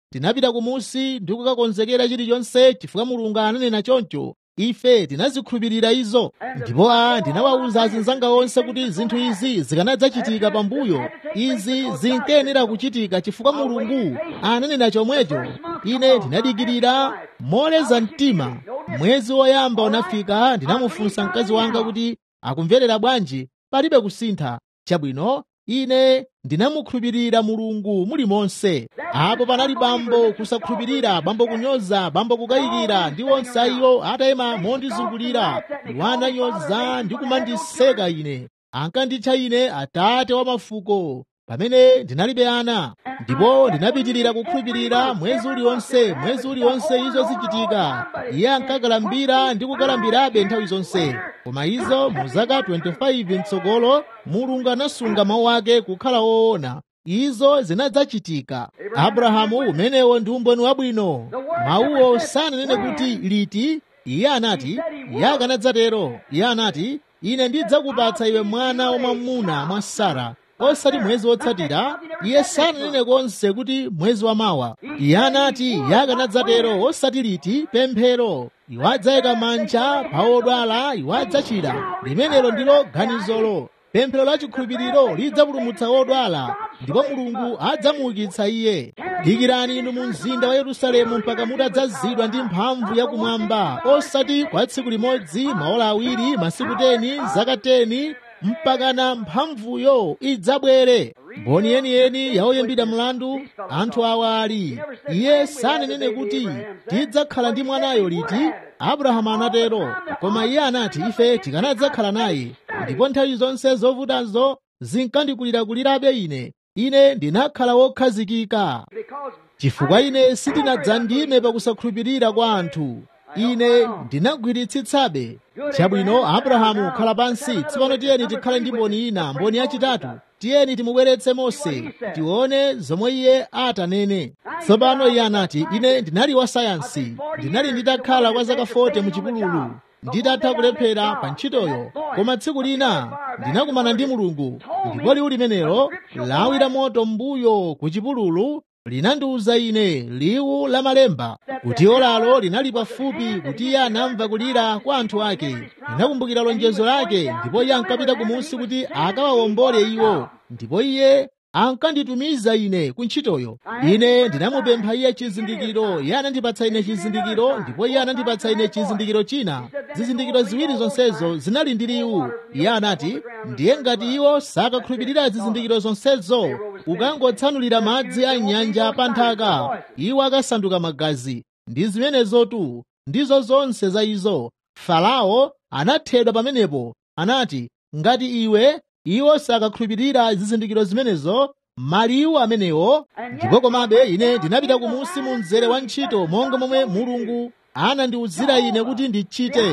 tinapita kumusi ndi kukakonzekera chilichonse chifukwa mulungu ananena choncho ife tinazikhulupirira izo ndipo a ndinawawuza azinzanga onse kuti zinthu izi zikanadzachitika pambuyo izi zinkayenera kuchitika chifukwa mulungu ananena chomwecho ine ndinadikirira moleza mtima mwezi woyamba unafika ndinamufunsa mkazi wanga kuti akumverera bwanji palibe kusintha chabwino ine ndinamukhulupirira mulungu mulimonse apo panali bambo kusakhulupirira bambo kunyoza bambo kukayikira ndi onse ayiwo atayima mondizungulira iwo ananyoza ndi kumandiseka ine ankanditcha ine atate wa mafuko pamene ndinalibe ana ndipo ndinapitirira kukhulupirira mwezi uliwonse mwezi uliwonse izo zichitika iye ankakalambira ndi kukalambirabe nthawi zonse koma izo mu zaka 25 mtsogolo mulungu anasunga mawu ake kukhala woona izo zinadzachitika abrahamu umenewo ndi umboni wabwino mawuwo sananene kuti liti iye anati iye akanadzatero iye anati ine ndidzakupatsa iwe mwana wamwamuna mwa sara osati mwezi wotsatira iye sananene konse kuti mwezi wamawa iye anati iye akanadzatero osati liti pemphero iwo adzayika manja pa odwala iwo adzachira limenelo ndilo ganizolo pemphero la chikhulupiriro lidzapulumutsa odwala ndipo mulungu adzamuukitsa iye dikirani inu mu mzinda wa yerusalemu mpaka mutadzazidwa ndi mphamvu yakumwamba osati kwa tsiku limodzi maola awiri masiku teni zaka teni mpakana mphamvuyo idzabwere mboni yeniyeni yaoyambidwa mlandu anthu awa ali iye sananene kuti tidzakhala ndi mwanayo liti abrahamu anatero koma iye anati ife tikanadzakhala naye ndipo nthawi zonse zovutazo zinkandikulirakulirabe ine ine ndinakhala wokhazikika chifukwa ine sindinadzandime pakusakhulupirira kwa anthu ine ndinagwiritsitsabe chabwino abrahamu khala pansi tsopano tiyeni tikhale ndi mboni ina mboni yachitatu tiyeni timubweretse mose tione zomwe iye atanene tsopano iye anati ine ndinali wa sayansi ndinali nditakhala kwa zaka 40 mu chipululu nditatha kulephera pa ntchitoyo koma tsiku lina ndinakumana ndi mulungu ndipo liwu limenelo lawi la moto m'mbuyo ku chipululu linandiwuza ine liwu la malemba kuti olalo linali pafupi kuti iye anamva kulira kwa anthu ake linakumbukira lonjezo lake ndipo iye ankapita kumunsi kuti akawawombole iwo ndipo iye ankanditumiza ine ku ntchitoyo ine ndinamupempha iye chizindikiro iye anandipatsa ine chizindikiro ndipo iye anandipatsa ine chizindikiro china zizindikiro ziwiri zonsezo zinali ndi liwu iye anati ndiye ngati iwo sakakhulupirira zizindikiro zonsezo ukangotsanulira madzi a nyanja pa nthaka iwo akasanduka magazi ndi zimenezotu ndizo zonse za izo farao anathedwa pamenepo anati ngati iwe iwo sakakhulupirira zizindikiro zimenezo maliwu amenewo ndipo komabe ine ndinapita kumunsi mu mzere wa ntchito monga momwe mulungu anandiwuzira ine kuti ndichite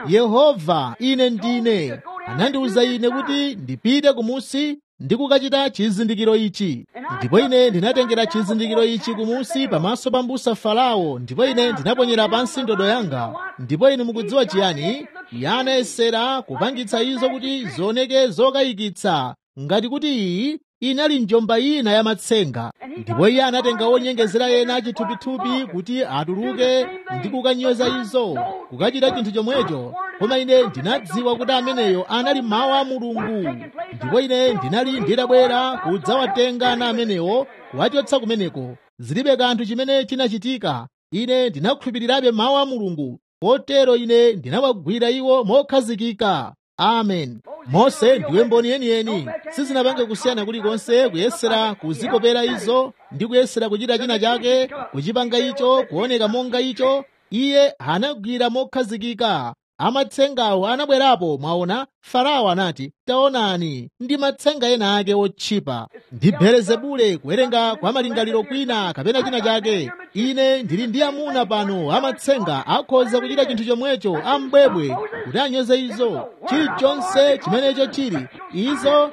yehova ine ndine anandiwuza ine kuti ndipite kumunsi ndi kukachita chizindikiro ichi ndipo ine ndinatengera chizindikiro ichi kumunsi pamaso pa mbusa farao ndipo ine ndinaponyera pansi ndodo yanga ndipo inu mukudziwa chiyani iye anayesera kupangitsa izo kuti zioneke zokayikitsa ngati kuti iyi inali njomba ina ya matsenga ndipo iye anatenga wonyengezera ena achithupithupi kuti atuluke ndi kukanyoza izo kukachita chinthu chomwecho koma ine ndinadziwa kuti ameneyo anali mawu a mulungu ndipo ine ndinali ndidabwera kudzawatenga ana amenewo kuwachotsa kumeneko zilibe kanthu chimene chinachitika ine ndinakhulupirirabe mawu a mulungu kotero ine ndinawagwira iwo mokhazikika amen mose ndiwe mboni yeniyeni sizinapange kusiyana kulikonse kuyesera kuzikopera izo ndi kuyesera kuchita china chake kuchipanga icho kuoneka monga icho iye anagwira mokhazikika amatsengawo anabwerapo mwaona farao anati taonani ndi matsenga ena ake otchipa ndi belezebule kuwerenga kwa malingaliro kwina kapena china chake ine ndili ndi amuna pano amatsenga akhoza kuchita chinthu chomwecho ambwebwe kuti anyoze izo chilichonse chimenecho chili izo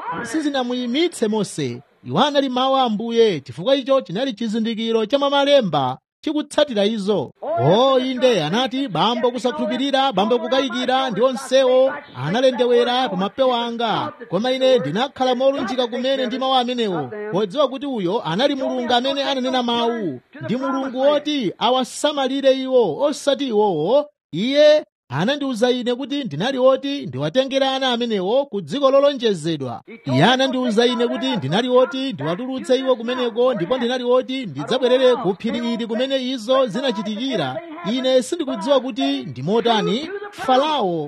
sizinamuyimitse mose iwo anali mawu a ambuye chifukwa icho chinali chizindikiro cha mamalemba chikutsatira izo o inde anati bambo kusakhulupirira bambo kukayikira ndi onsewo analendewera pa mapewa anga koma ine ndinakhala molunjika kumene ndi mawu amenewo podziwa kuti uyo anali mulungu amene ananena mawu ndi mulungu woti awasamalire iwo osati iwowo iye anandiwuza ine kuti ndinali woti ndiwatengera ana amenewo ku dziko lolonjezedwa iye anandiwuza ine kuti ndinali woti ndiwatulutse iwo kumeneko ndipo ndinali woti ndidzabwerere ku phiri ili kumene izo zinachitikira ine sindikudziwa kuti ndimotani farao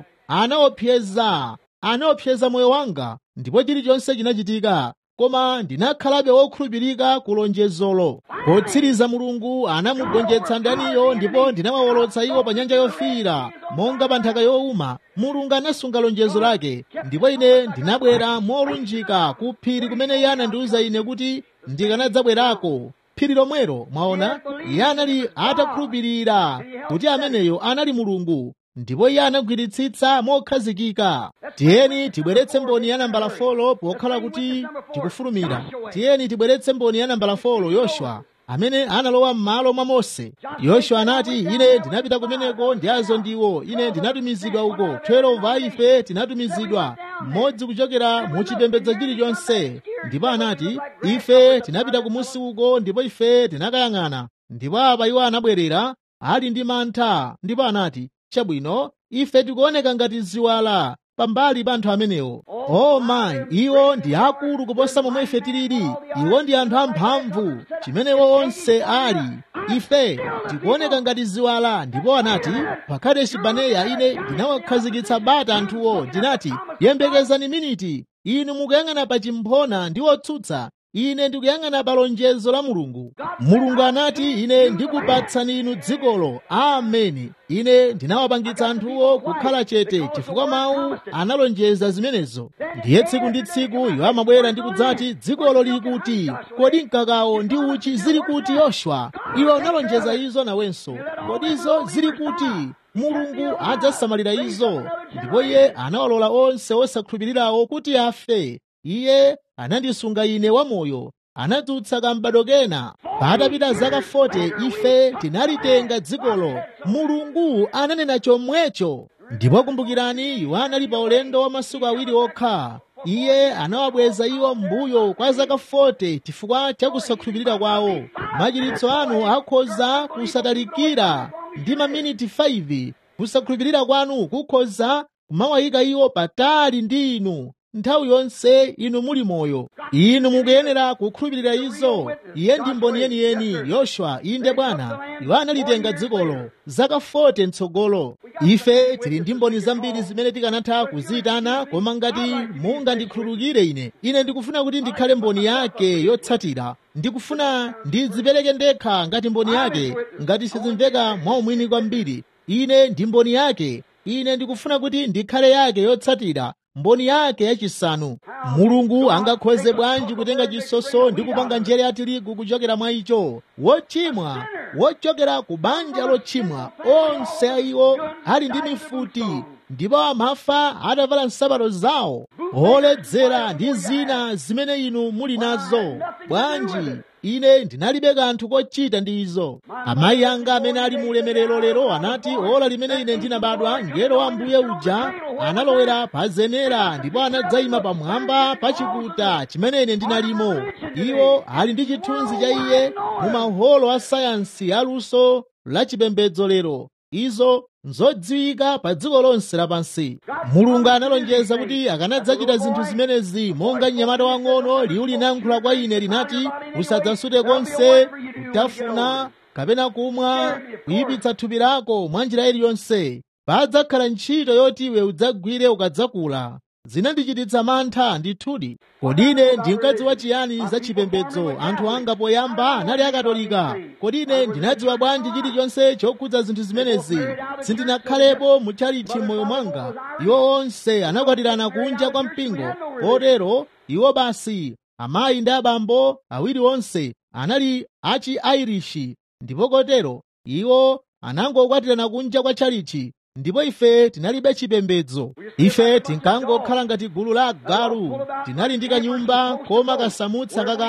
anaopseza anaopseza moyo wanga ndipo chilichonse chinachitika koma ndinakhalabe wokhulupirika ku lonjezolo potsiriza mulungu anamugonjetsa ndaniyo ndipo ndinawawolotsa iwo pa nyanja yofiira monga pa nthaka yowuma mulungu anasunga lonjezo lake ndipo ine ndinabwera molunjika ku phiri kumene iye anandiwuza ine kuti ndikanadzabwerako phiri lomwelo mwaona iye anali atakhulupirira kuti ameneyo anali mulungu ndipo iye anagwiritsitsa mokhazikika tiyeni tibweretse mboni ya nambala folo pokhala kuti tikufulumira tiyeni tibweretse mboni ya nambala folo yoswa amene analowa m'malo mwa mose yoswa anati ine ndinapita kumeneko ndi azo ndiwo ine ndinatumizidwa uko 12 a ife tinatumizidwa mmodzi kuchokera mu chipembedzo chilichonse ndipo anati ife tinapita kumusi uko ndipo ife tinakayang'ana ndipo apa iwo anabwerera ali ndi mantha ndipo anati chabwino ife tikuoneka ngati ziwala pambali pa anthu amenewo o mayi iwo ndi akulu kuposa momwe ife tilili iwo ndi anthu amphamvu chimenewo onse ali ife tikuoneka ngati ziwala ndipo anati pa kadeshi baneya ine ndinawakhazikitsa bata anthuwo ndinati yembekezani miniti inu mukuyang'ana pa chimphona ndi otsutsa ine ndikuyang'ana pa lonjezo la mulungu mulungu anati ine ndikupatsani inu dzikolo ameni ine ndinawapangitsa anthuwo kukhala chete chifukwa mawu analonjeza zimenezo ndiye tsiku ndi tsiku iwo amabwera ndi kudzati dzikolo lili kuti kodi mkakawo ndi uchi zili kuti yoshua iwe unalonjeza izo nawenso kodi izo zili kuti mulungu adzasamalira izo ndipo iye anawalola onse osakhulupirirawo kuti afe iye anandisunga ine wamoyo anadzutsa kambado kena patapita zaka 40 ife tinalitenga dzikolo mulungu ananena chomwecho ndipo kumbukirani iwo anali pa ulendo wa masiku awiri okha iye anawabweza iwo mbuyo kwa zaka 40 chifukwa cha kusakhulupirira kwawo machiritso anu akhoza kusatalikira ndi maminiti 5 kusakhulupirira kwanu kukhoza kumawayika iwo patali ndi inu nthawi yonse inu muli moyo inu mukuyenera kukhulupirira izo iye ndi mboni yeniyeni yoswa inde bwana iwo analitenga dzikolo zaka 40 mtsogolo ife tili ndi mboni zambiri zimene tikanatha kuziyitana koma ngati mungandikhululukire ine ine ndikufuna kuti ndikhale mboni yake yotsatira ndikufuna ndidzipereke ndekha ngati mboni yake ngati sizimveka mwaumwini kwambiri ine ndi mboni yake ine ndikufuna kuti ndikhale yake yotsatira mboni yake yachisanu mulungu angakhoze bwanji kutenga chisoso ndi kupanga njere ya tirigu kuchokera mwa icho wochimwa wochokera ku banja lochimwa onse aiwo ali ndi mifuti ndipo amafa atavala nsapato zawo oledzera ndi zina zimene inu muli nazo bwanji ine ndinalibe kanthu kochita ndi izo amayi anga amene ali mu ulemerero lero anati ola limene ine ndinabadwa ngelo wa mbuye uja analowera pa zenera ndipo anadzayima pamwamba pa chikuta chimene ine ndinalimo iwo ali ndi chithunzi cha iye mu maholo a sayansi aluso la chipembedzo lero izo nzodziwika pa dziko lonse lapansi mulungu analonjeza kuti akanadzachita zinthu zimenezi monga mnyamata wang'ono liwu linayankhula kwa ine linati usadzasute konse kutafuna kapena kumwa kuyipitsa thupi lako mwa njira iliyonse padzakhala ntchito yoti iwe udzagwire ukadzakula zinandichititsa mantha ndithudi kodi ine ndinkadziwa chiyani za chipembedzo anthu anga poyamba anali akatolika kodi ine ndinadziwa bwanji chilichonse chokhudza zinthu zimenezi sindinakhalepo mutchalichi m'moyo mwanga iwo onse anakwatirana kunja kwa mpingo kotero iwo basi amayi ndi abambo awiri onse anali achi airishi ndipo kotero iwo anangokwatirana kunja kwa tchalichi ndipo ife tinalibe chipembedzo ife tinkangokhala ngati gulu la agalu tinali ndi kanyumba koma kasamutsa kakale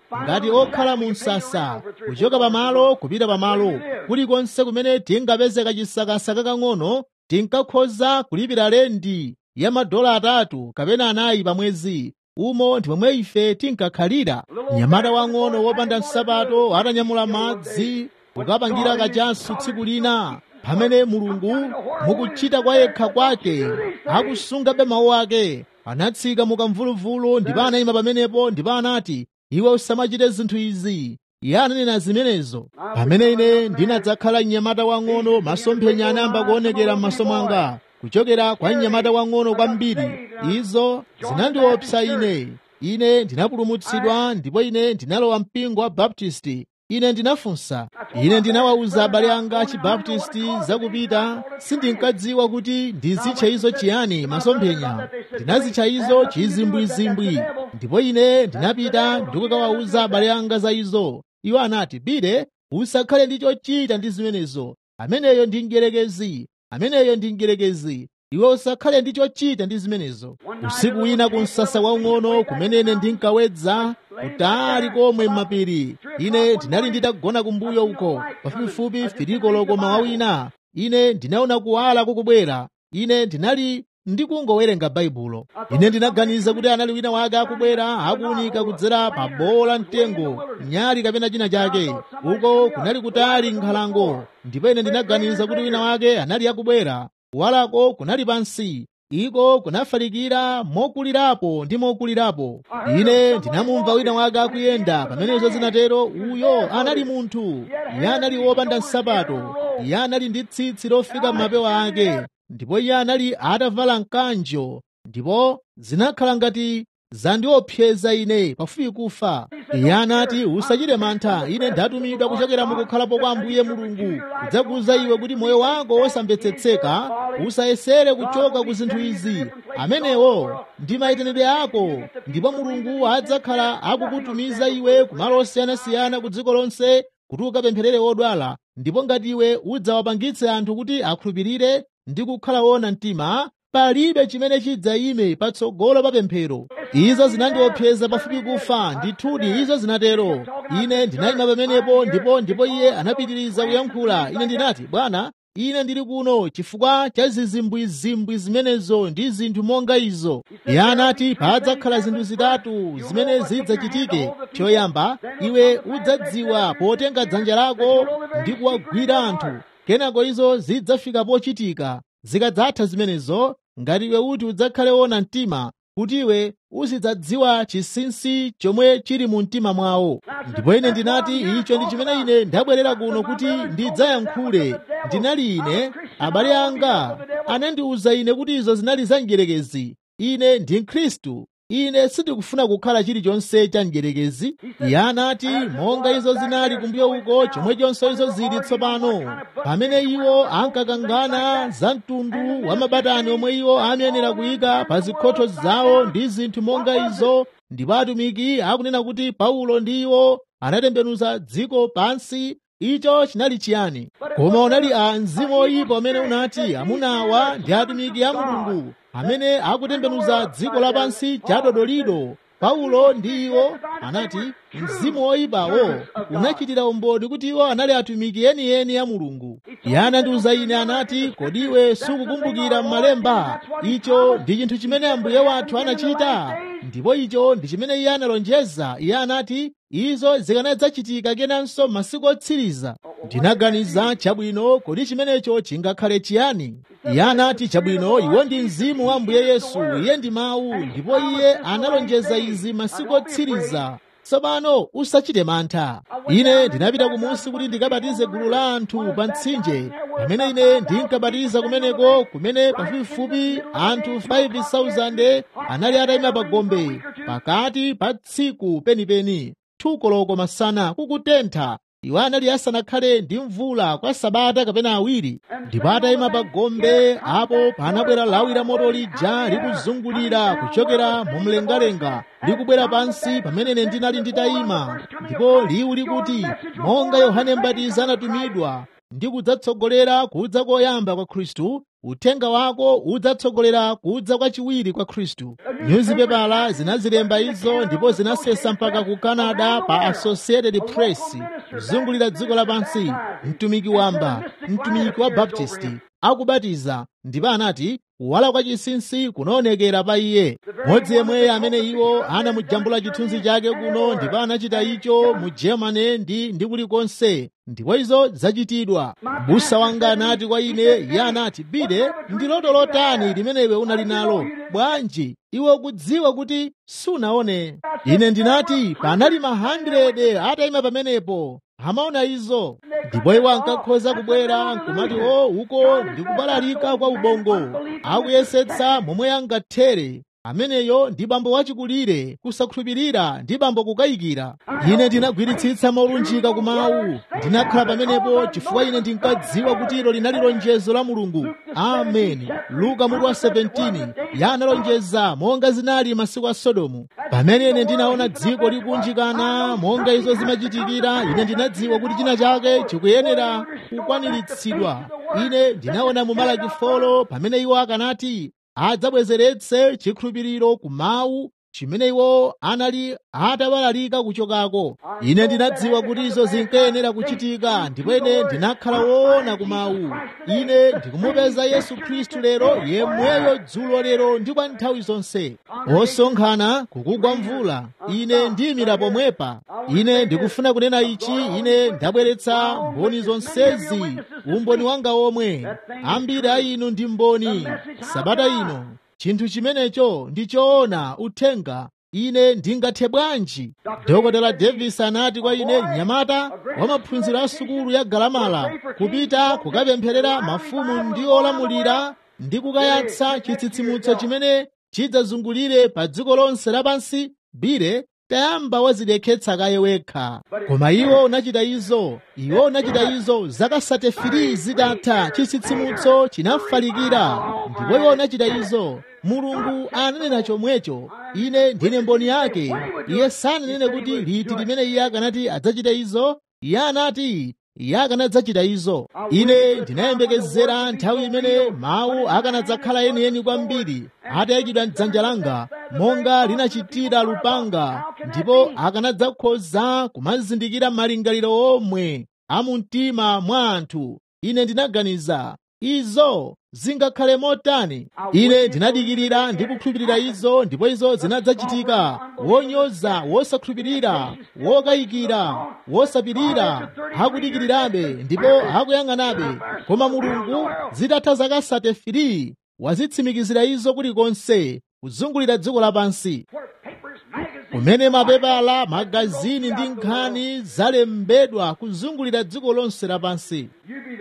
ngati okhala mu msasa kuchoka pamalo kupita pamalo kulikonse kumene tingapezeka chisakasa kakang'ono tinkakhoza kulipira lendi ya madola atatu kapena anayi pa mwezi umo ndi momwe ife tinkakhalira mnyamata wang'ono wopanda nsapato atanyamula madzi kukapangira kachasu tsiku lina pamene mulungu mukuchita kwa yekha kwake akusungabe mawu ake anatsika mukamvuluvulu ndipo anayima pamenepo ndipo anati iwe usamachite zinthu izi iye ananena zimenezo pamene ine ndinadzakhala mnyamata wang'ono masomphenya anayamba kuonekera m'maso mwanga kuchokera kwa mnyamata wang'ono kwambiri izo zinandiopsa ine ine ndinapulumutsidwa ndipo ine ndinalowa mpingo wa baptisti ine ndinafunsa ine ndinawawuza abale anga achibaptisti zakupita sindinkadziwa kuti ndizitcha izo chiyani masomphenya ndinazitcha izo chizimbwizimbwi ndipo ine ndinapita ndikukawawuza abale anga za izo iwo anati bide usakhale ndi chochita ndi zimenezo ameneyo ndi mdierekezi ameneyo ndi mdierekezi iwe usakhale ndi chochita ndi zimenezo usiku wina ku msasa waung'ono kumene ine ndinkawedza kutali komwe m'mapiri ine ndinali nditagona kumbuyo uko pafupifupi filikoloko mawa wina ine ndinaona kuwala kukubwera ine ndinali ndikungowerenga baibulo ine ndinaganiza kuti anali wina wake akubwera akuunika kudzera pa bola mtengo nyali kapena china chake uko kunali kutali nkhalango ndipo ine ndinaganiza kuti wina wake anali akubwera kuwalako kunali pansi iko kunafalikira mokulirapo ndi mokulirapo ine ndinamumva wina wake akuyenda pamenezo zinatero uyo anali munthu iye anali wopanda nsapato iye anali ndi tsitsi lofika m'mapewa ake ndipo iye anali atavala mkanjo ndipo zinakhala ngati zandiopseza ine pafupi kufa iye anati usachite mantha ine ndatumidwa kuchokera mukukhalapo kwa ambuye mulungu kudzakuza iwe kuti moyo wako wosamvetsetseka usayesere kuchoka ku zinthu izi amenewo ndi mayitanidwe ako ndipo mulungu adzakhala akukutumiza iwe kumalo osiyanasiyana ku dziko lonse kuti ukapempherere odwala ndipo ngati iwe udzawapangitse anthu kuti akhulupirire ndi kukhala wona mtima palibe chimene chidzayime patsogolo pa pemphero izo zinandiopseza pafupi kufa ndithudi izo zinatero ine ndinayima pamenepo ndipo ndipo iye anapitiriza kuyankhula ine ndinati bwana ine ndili kuno chifukwa cha zizimbwizimbwi zimenezo ndi zinthu monga izo iye anati padzakhala zinthu zitatu zimene zidzachitike choyamba iwe udzadziwa potenga dzanja lako ndi kuwagwira anthu kenako izo zidzafika pochitika zikadzatha zimenezo ngati iwe uti udzakhale wona mtima kuti iwe uzidzadziwa chinsinsi chomwe chili mu mtima mwawo ndipo ine ndinati icho ndi chimene ine ndabwerera kuno kuti ndidzayankhule ndinali ine abale anga anandiwuza ine kuti izo zinali za mdierekezi ine ndi mkhristu ine sindikufuna kukhala chilichonse cha mdierekezi iye anati monga izo zinali kumbuyo uko chomwechonso izo zili tsopano pamene iwo ankakangana za mtundu wa mabatani omwe iwo amayenera kuyika pa zikhotho zawo ndi zinthu monga izo ndipo atumiki akunena kuti paulo ndi iwo anatembenuza dziko pansi icho chinali chiyani koma unali a mzimu oyipa amene unati amunawa ndi atumiki a mulungu amene akutembenuza dziko lapansi chadodolido paulo ndi iwo anati mzimu oyipawo unachitira umboni kuti iwo anali atumiki enieni a mulungu iye anandiwuza ine anati kodi iwe sukukumbukira m'malemba icho ndi chinthu chimene ambuye wathu anachita ndipo icho ndi chimene iye analonjeza iye anati izo zikanadzachitika kenanso masiku otsiriza ndinaganiza chabwino kodi chimenecho chingakhale chiyani iye anati chabwino iwo ndi mzimu wa ambuye yesu iye ndi mawu ndipo iye analonjeza izi masiku otsiriza tsopano usachite mantha ine ndinapita kumunsi kuti ndikabatize gulu la anthu pa mtsinje pamene ine ndinkabatiza kumeneko kumene pafupifupi anthu 5,000 anali atayima pa gombe pakati pa tsiku penipeni thukoloko masana kukutentha iwo anali asanakhale ndi mvula kwa sabata kapena awiri ndipo atayima pa gombe apo panabwera lawi la moto lija likuzungulira kuchokera mu mlengalenga likubwera pansi pamene ine ndinali nditayima ndipo liwu likuti monga yohane mbatizi anatumidwa ndi kudzatsogolera kudza koyamba kwa khristu uthenga wako udzatsogolera kudza kwachiwiri kwa khristu nyuzipepala zinazilemba izo ndipo zinasesa mpaka ku canada pa associated press kuzungulira dziko lapansi mtumiki wamba mtumiki wa baptisti akubatiza ndipo anati kuwala kwa chinsinsi kunaonekera pa iye modzi yemweyo amene iwo anamujambula chithunzi chake kuno ndipo anachita icho mu germany ndi ndi kulikonse ndipo izo zachitidwa busa wanga anati kwa ine iye anati bide ndi loto lotani limene iwe unali nalo bwanji iwe ukudziwa kuti sunaone ine ndinati panali ma 100 atayima pamenepo amaona izo ndipo iwo ankakhoza kubwera nkumati o uko ndikubalalika kwa ubongo akuyesetsa momwe angathere ameneyo ndi bambo wachikulire kusakhulupirira ndi bambo kukayikira ine ndinagwiritsitsa molunjika ku mawu ndinakhala pamenepo chifukwa ine ndinkadziwa kuti ilo linali lonjezo la mulungu ameni luka mutu wa 17 yanalonjeza monga zinali masiku a sodomu pamene ine ndinaona dziko likunjikana monga izo zimachitikira ine ndinadziwa kuti china chake chikuyenera kukwaniritsidwa ine ndinaona mu malaki folo pamene iwo akanati adzabwezeretse chikhulupiriro ku mawu chimene iwo anali atabalalika kuchokako ine ndinadziwa kuti izo zinkayenera kuchitika ndipo ine ndinakhala woona ku mawu ine ndikumupeza yesu khristu lero yemweyo dzulo lero ndi kwa nthawi zonse osonkhana kukugwa mvula ine ndiyimira pomwepa ine ndikufuna kunena ichi ine ndabweretsa mboni zonsezi umboni wanga omwe ambiri a inu ndi mboni sabata ino chinthu chimenecho ndi choona uthenga ine ndingathe bwanji dokotela davis anati kwa ine mnyamata wa maphunziro a sukulu ya galamala kupita kukapempherera mafumu ndi olamulira ndi kukayatsa chitsitsimutso chimene chidzazungulire pa dziko lonse lapansi bire tayamba wazidekhetsa kaye wekha koma iwo unachita izo iwo unachita izo zaka 33 zitatha chitsitsimutso chinafalikira ndipo iwo unachita izo mulungu ananena chomwecho ine ndine mboni yake iye sananene kuti liti limene iye akanati adzachita izo iye anati iye akanadzachita izo ine ndinayembekezera nthawi imene mawu akanadzakhala yeniyeni kwambiri atayikidwa mdzanja langa monga linachitira lupanga ndipo akanadzakhoza kumazindikira malingaliro omwe a mumtima mwa anthu ine ndinaganiza izo zingakhale motani ine ndinadikirira ndi kukhulupirira izo ndipo izo zinadzachitika wonyoza wosakhulupirira wokayikira wosapirira akudikirirabe ndipo akuyang'anabe koma mulungu zitatha zaka 33 wazitsimikizira izo kulikonse kuzungulira dziko lapansi kumene mapepala magazini ndi nkhani zalembedwa kuzungulira dziko lonse lapansi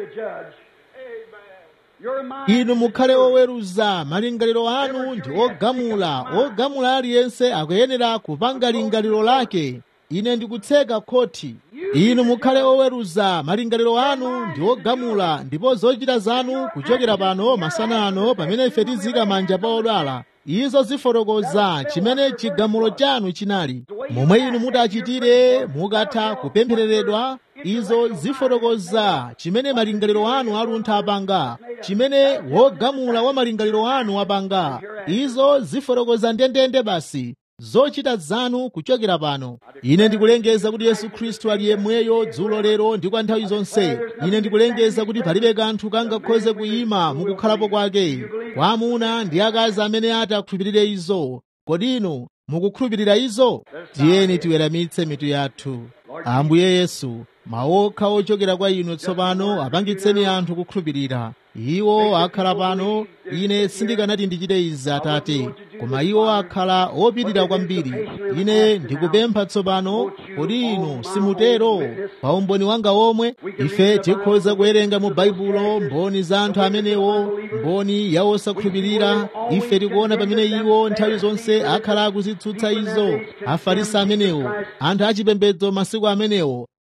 inu mukhale oweruza malingaliro anu ndi ogamula ogamula aliyense akuyenera kupanga lingaliro lake ine ndikutseka khoti inu mukhale oweruza malingaliro anu ndi ogamula ndipo zochita zanu kuchokera pano masana ano pamene ife tizika manja pa odwala izo zifotokoza chimene chigamulo chanu chinali momwe inu mutachitire mukatha kupemphereredwa izo zifotokoza chimene malingaliro anu aluntha apanga chimene wogamula wa malingaliro anu apanga izo zifotokoza ndendende basi zochita zanu kuchokera pano ine ndikulengeza kuti yesu khristu ali yemweyo dzulo lero ndi kwa nthawi zonse ine ndikulengeza kuti palibe kanthu kangakhoze kuyima mukukhalapo kwake kwa amuna ndi akazi amene ati akhulupirire izo kodi inu mukukhulupirira izo tiyeni tiweramitse mitu yathu ambuye yesu maokha ochokera kwa inu tsopano apangitseni anthu kukhulupirira iwo akhala pano ine sindikanati ndichite izi atate koma iwo akhala opirira kwambiri ine ndikupempha tsopano kodi inu simutero pa umboni wanga omwe ife tikhoza kuwerenga mu baibulo mboni za anthu amenewo mboni ya osakhulupirira ife tikuona pamene iwo nthawi zonse akhala akuzitsutsa izo afarisi amenewo anthu achipembedzo masiku amenewo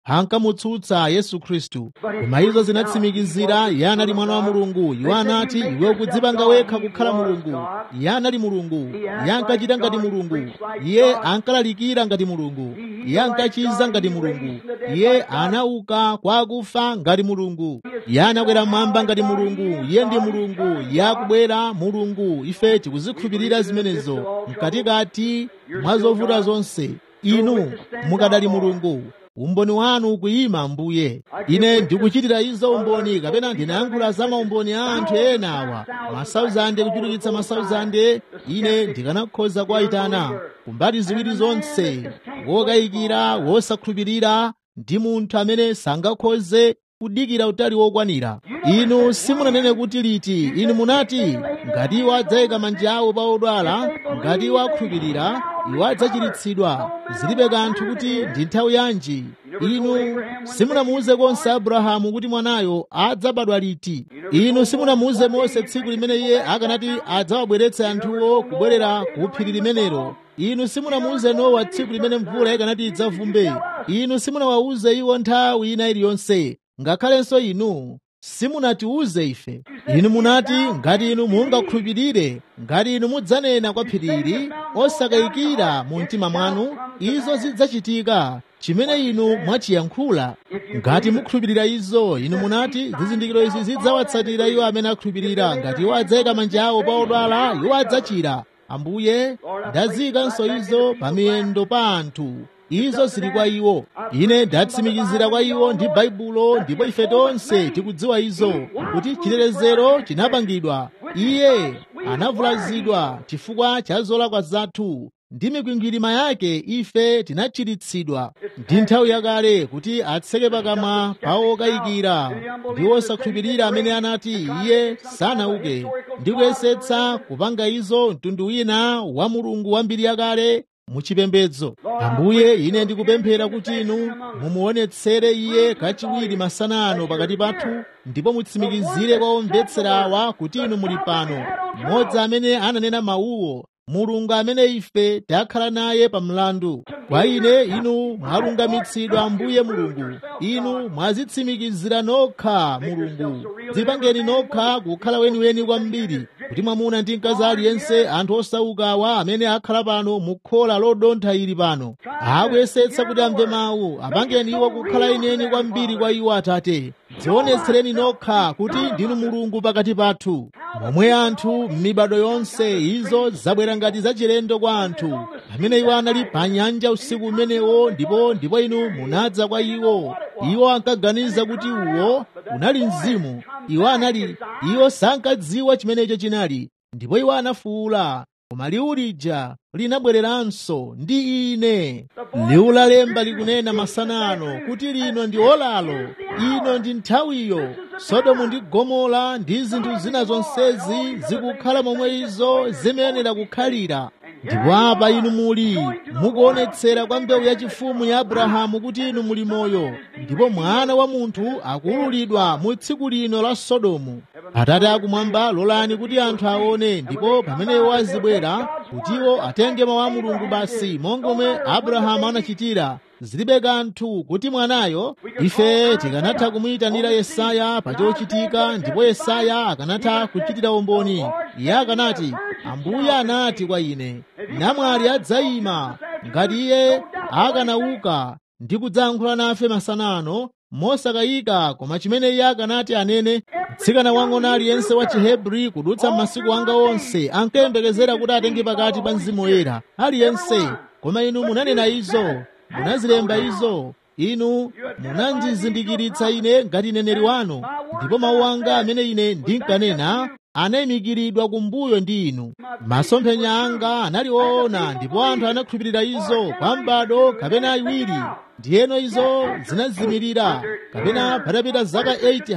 ankamutsutsa yesu khristu koma izo zinatsimikizira iye anali mwana wa mulungu iwo anati iwe ukudzipanga wekha kukhala mulungu iye anali mulungu iye ankachita ngati mulungu iye ankalalikira ngati mulungu iye ankachiza ngati mulungu iye anauka kwa akufa ngati mulungu iye anakwera mmwamba ngati mulungu iye ndi mulungu iye akubwera mulungu ife tikuzikhulupirira zimenezo mkatikati mwa zovuta zonse inu mukadali mulungu umboni wanu ukuyima mbuye ine ndikuchitira izo umboni kapena ndinayankhula za maumboni a anthu ena awa masauzande kuchulukitsa masauzande ine ndikanakhoza kuwayitana kumbali ziwiri zonse wokayikira wosakhulupirira ndi munthu amene sangakhoze kudikira utali wokwanira inu simunanene kuti liti inu munati ngati iwo adzayika manja awo pa odwala ngati iwo akhulupirira iwo adzachiritsidwa zilibe kanthu kuti ndi nthawi yanji inu simunamuuze konse abrahamu kuti mwanayo adzabadwa liti inu simunamuuze mose tsiku limene iye akanati adzawabweretse anthuwo kubwerera ku phiri limenelo inu simunamuuze nowa tsiku limene mvula ikanati idzavumbe inu simunawawuze iwo nthawi ina iliyonse ngakhalenso inu simunatiuze ife inu munati ngati inu mungakhulupirire ngati inu mudzanena kwa phirili osakayikira mu mtima mwanu izo zidzachitika chimene inu mwachiyankhula ngati mukhulupirira izo inu munati zizindikiro izi zidzawatsatira iwo amene akhulupirira ngati iwo adzayika manja awo pa odwala iwo adzachira ambuye ndaziyikanso izo pa miyendo pa anthu izo zili kwa iwo ine ndatsimikizira kwa iwo ndi baibulo ndipo ife tonse tikudziwa izo kuti chitetezero chinapangidwa iye anavulazidwa chifukwa cha zolakwa zathu ndi mikwingwirima yake ife tinachiritsidwa ndi nthawi yakale kuti atseke pakamwa pa okayikira ndi osakhulupirira amene anati iye sanauke ndi kuyesetsa kupanga izo mtundu wina wa mulungu wambiri yakale muchipembedzo ambuye ine ndikupemphera kuti inu mumuonetsere iye kachiwiri masana ano pakati pathu ndipo mutsimikizire kwa omvetsera awa kuti inu muli pano mmodzi amene ananena mawuwo mulungu amene ife takhala naye pa mlandu kwa ine inu mwalungamitsidwa ambuye mulungu inu mwazitsimikizira nokha mulungu dzipangeni nokha kukhala weniweni kwambiri kuti mwamuna ndi mkazi aliyense anthu osaukawa amene akhala pano mukhola lodontha ili pano akuyesetsa kuti amve mawu apangeni iwo kukhala ineni kwambiri kwa iwo atate dzionetsereni nokha kuti ndinu mulungu pakati pathu momwe anthu m'mibado yonse izo zabwera ngati zachilendo kwa anthu pamene iwo anali pa nyanja usiku umenewo ndipo ndipo inu munadza kwa iwo iwo ankaganiza kuti uwo unali mzimu iwo anali iwo sankadziwa chimenecho chinali ndipo iwo anafuwula koma liwu lija linabwereranso ndi ine liwu la lemba likunena masana ano kuti lino ndi olalo ino ndi nthawiyo sodomu ndi gomora ndi zinthu zina zonsezi zikukhala momwe izo zimayenera kukhalira ndipo apa inu muli mukuonetsera kwa mbewu yachifumu ya abrahamu kuti inu muli moyo ndipo mwana wa munthu akuululidwa mu tsiku lino la sodomu atate akumwamba lolani kuti anthu aone ndipo pamene iwo azibwera kutiwo atenge mawu a mulungu basi monga momwe abrahamu anachitira zilibe kanthu kuti mwanayo ife tikanatha kumuyitanira yesaya pa chochitika ndipo yesaya akanatha kuchitira umboni iye akanati ambuye anati kwa ine namwali adzayima ngati iye akanauka ndi kudzayankhula nafe masana ano mosakayika koma chimene iye akanati anene mtsikana wang'ono aliyense wa chihebri kudutsa m'masiku anga onse ankayembekezera kuti atenge pakati pa mzimu woyera aliyense koma inu munanena izo munazilemba izo inu munandizindikiritsa ine ngati neneri wanu ndipo mawu anga amene ine ndinkanena anayimikiridwa kumbuyo ndi inu masomphenya anga anali woona ndipo anthu anakhulupirira izo kwa m'bado kapena iwiri ndiyeno izo zinazimirira kapena patapita zaka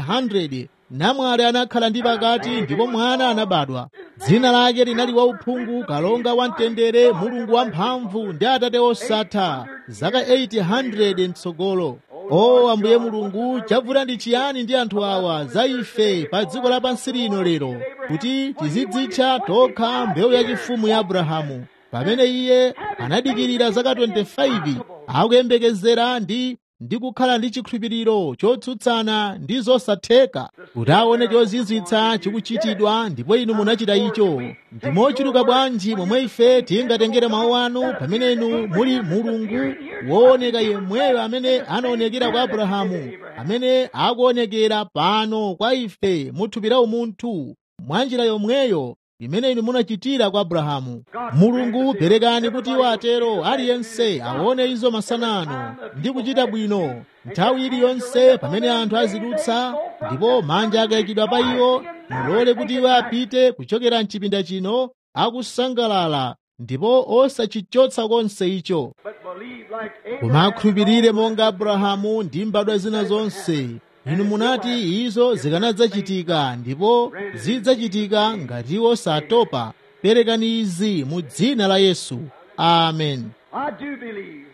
800 namwali anakhala ndi pakati ndipo mwana anabadwa dzina lake linali wauphungu kalonga wamtendere mulungu wamphamvu ndi atate osatha zaka 800 mtsogolo o ambuye mulungu chavuta ndi chiyani ndi anthu awa za ife pa dziko lapansi lino lero kuti tizidzitcha tokha mbewu yachifumu ya abrahamu pamene iye anadikirira zaka 25 akuyembekezera ndi ndi kukhala ndi chikhulupiriro chotsutsana ndi zosatheka kuti aone chozizwitsa chikuchitidwa ndipo inu munachita icho ndi mochuluka bwanji momwe ife tingatengere mawu anu pamene inu muli mulungu wooneka yemweyo amene anaonekera kwa abrahamu amene akuonekera pano kwa ife muthupi la umunthu mwa njira yomweyo imene inu munachitira kwa abrahamu mulungu perekani kuti iwo atero aliyense aone izo masana ano ndi kuchita bwino nthawi iliyonse pamene anthu azidutsa ndipo manja akayikidwa pa iwo mulole kuti iwo apite kuchokera mchipinda chino akusangalala ndipo osachichotsa konse icho koma akhulupirire monga abrahamu ndi mbadwa zina zonse inu munati izo zikanadzachitika ndipo zidzachitika ngati iwo satopa perekani izi mu dzina la yesu amen I do believe.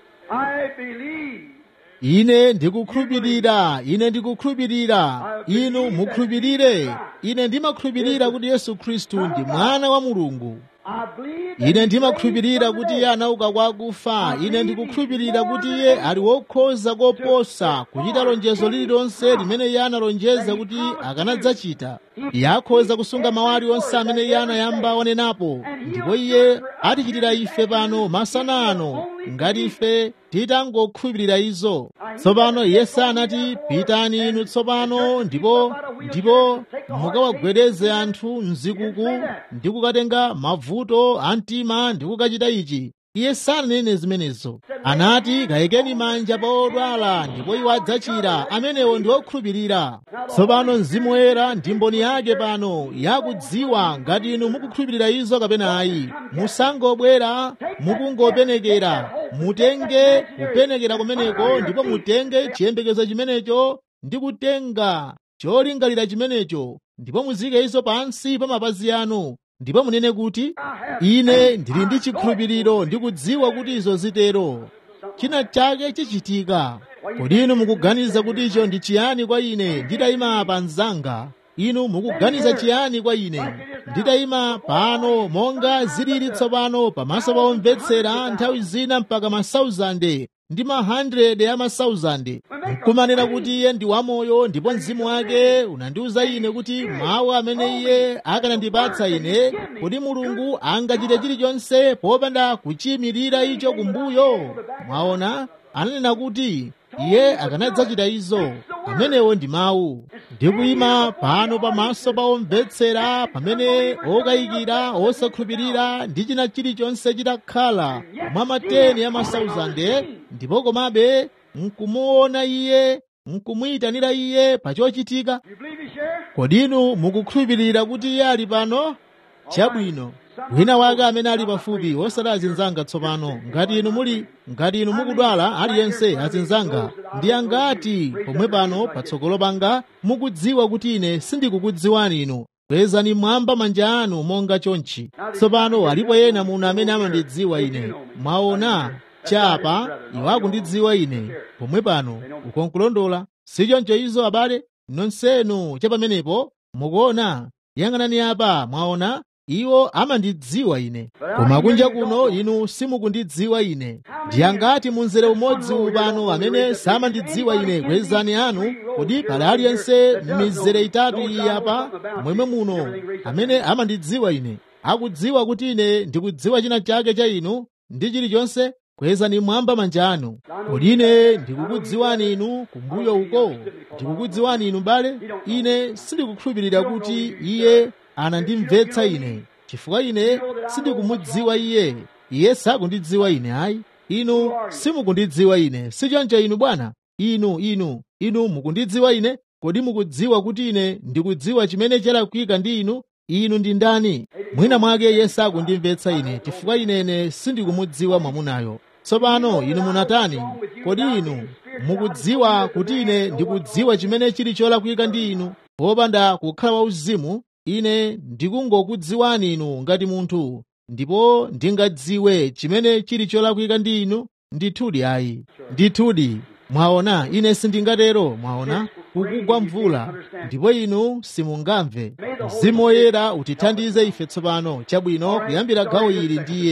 I believe. ine ndikukhulupirira ine ndikukhulupirira inu mukhulupirire ine ndimakhulupirira kuti yesu khristu ndi mwana wa mulungu I believe that ine he ndimakhulupirira raised kuti from iye the anauka kwa akufa ine ndikukhulupirira kuti iye ali wokhoza koposa kuchita lonjezo lililonse limene iye analonjeza kuti akanadzachita iye akhoza kusunga mawu aliwonse amene iye anayamba wanenapo ndipo iye atichitira ife pano masana ano ngati ife titangokhulupirira izo tsopano iye sanati pitani inu tsopano ndipo ndipo mukawagwedeze anthu mzikuku ndi kukatenga mavuto a mtima ndi kukachita ichi iye sananene zimenezo anati kayikeni manja pa odwala ndipo iwo adzachira amenewo ndi okhulupirira tsopano mzimu woyera ndi mboni yake pano yakudziwa ngati inu mukukhulupirira izo kapena ayi musangobwera mukungopenekera mutenge kupenekera kumeneko ndipo mutenge chiyembekezo chimenecho ndi kutenga cholingalira chimenecho ndipo muzike izo pansi pa mapazi anu ndipo munene kuti ine ndili ndi chikhulupiriro ndi kudziwa kuti izo zitero china chake chichitika kodi inu mukuganiza kuti icho ndi chiyani kwa ine nditayima pa mzanga inu mukuganiza chiyani kwa ine nditayima pano monga zilili tsopano pamaso pa omvetsera nthawi zina mpaka masauzande ndi ma 100 ya masauzande nkumanena kuti iye ndi wamoyo ndipo mzimu wake unandiwuza ine kuti mawu amene iye akanandipatsa ine kodi mulungu angachite chilichonse popanda kuchiyimirira icho kumbuyo mwaona ananena kuti iye akanadzachita izo amenewo ndi mawu ndikuyima pano pamaso pa omvetsera pamene okayikira osakhulupirira ndi china chilichonse chitakhala mwa mateni ya masauzande ndipo komabe nkumuona iye nkumuyitanira iye pa chochitika You believe he's here? kodi inu mukukhulupirira kuti iye ali pano chabwino wina wake amene ali pafupi wosati azinzanga tsopano ngati inu muli ngati inu mukudwala aliyense azinzanga ndi angati pomwe pano patsogolo panga mukudziwa kuti ine sindikukudziwani inu kwezani mwamba manja anu monga chonchi tsopano alipo ena muno amene amandidziwa ine mwaona chapa iwo akundidziwa ine pomwe pano ukonkulondola sichoncho izo abale nonsenu cha pamenepo mukuona yang'anani apa mwaona iwo amandidziwa ine koma kunja kuno inu simukundidziwa ine ndiyangati munzere umodzi upano amene samandidziwa ine kwezani anu kodi pali aliyense m'mizere itatu iyi apa mwemwe muno amene amandidziwa ine akudziwa kuti ine ndikudziwa china chake cha inu ndi chilichonse kwezani mwamba manja anu kodi ine ndikukudziwani inu kumbuyo uko ndikukudziwani inu bale ine sindikukhulupirira kuti iye anandimvetsa ine chifukwa ine sindikumudziwa iye iye sakundidziwa ine ayi inu simukundidziwa ine sichoncho inu bwana inu inu inu mukundidziwa ine kodi mukudziwa kuti ine ndikudziwa chimene chalakwika ndi inu inu ndi ndani mwina mwake iye sakundimvetsa ine chifukwa inene sindikumudziwa mwamunayo tsopano inu munatani kodi inu mukudziwa kuti ine ndikudziwa chimene chili cholakwika ndi inu popanda kukhala wauzimu ine ndikungokudziwani inu ngati munthu ndipo ndingadziwe chimene chili cholakwika ndi inu ndithudi ayi ndithudi mwaona ine sindingatero mwaona kukugwa mvula ndipo inu simungamve mzimu woyera utithandize ife tsopano chabwino kuyambira gawo ili ndiye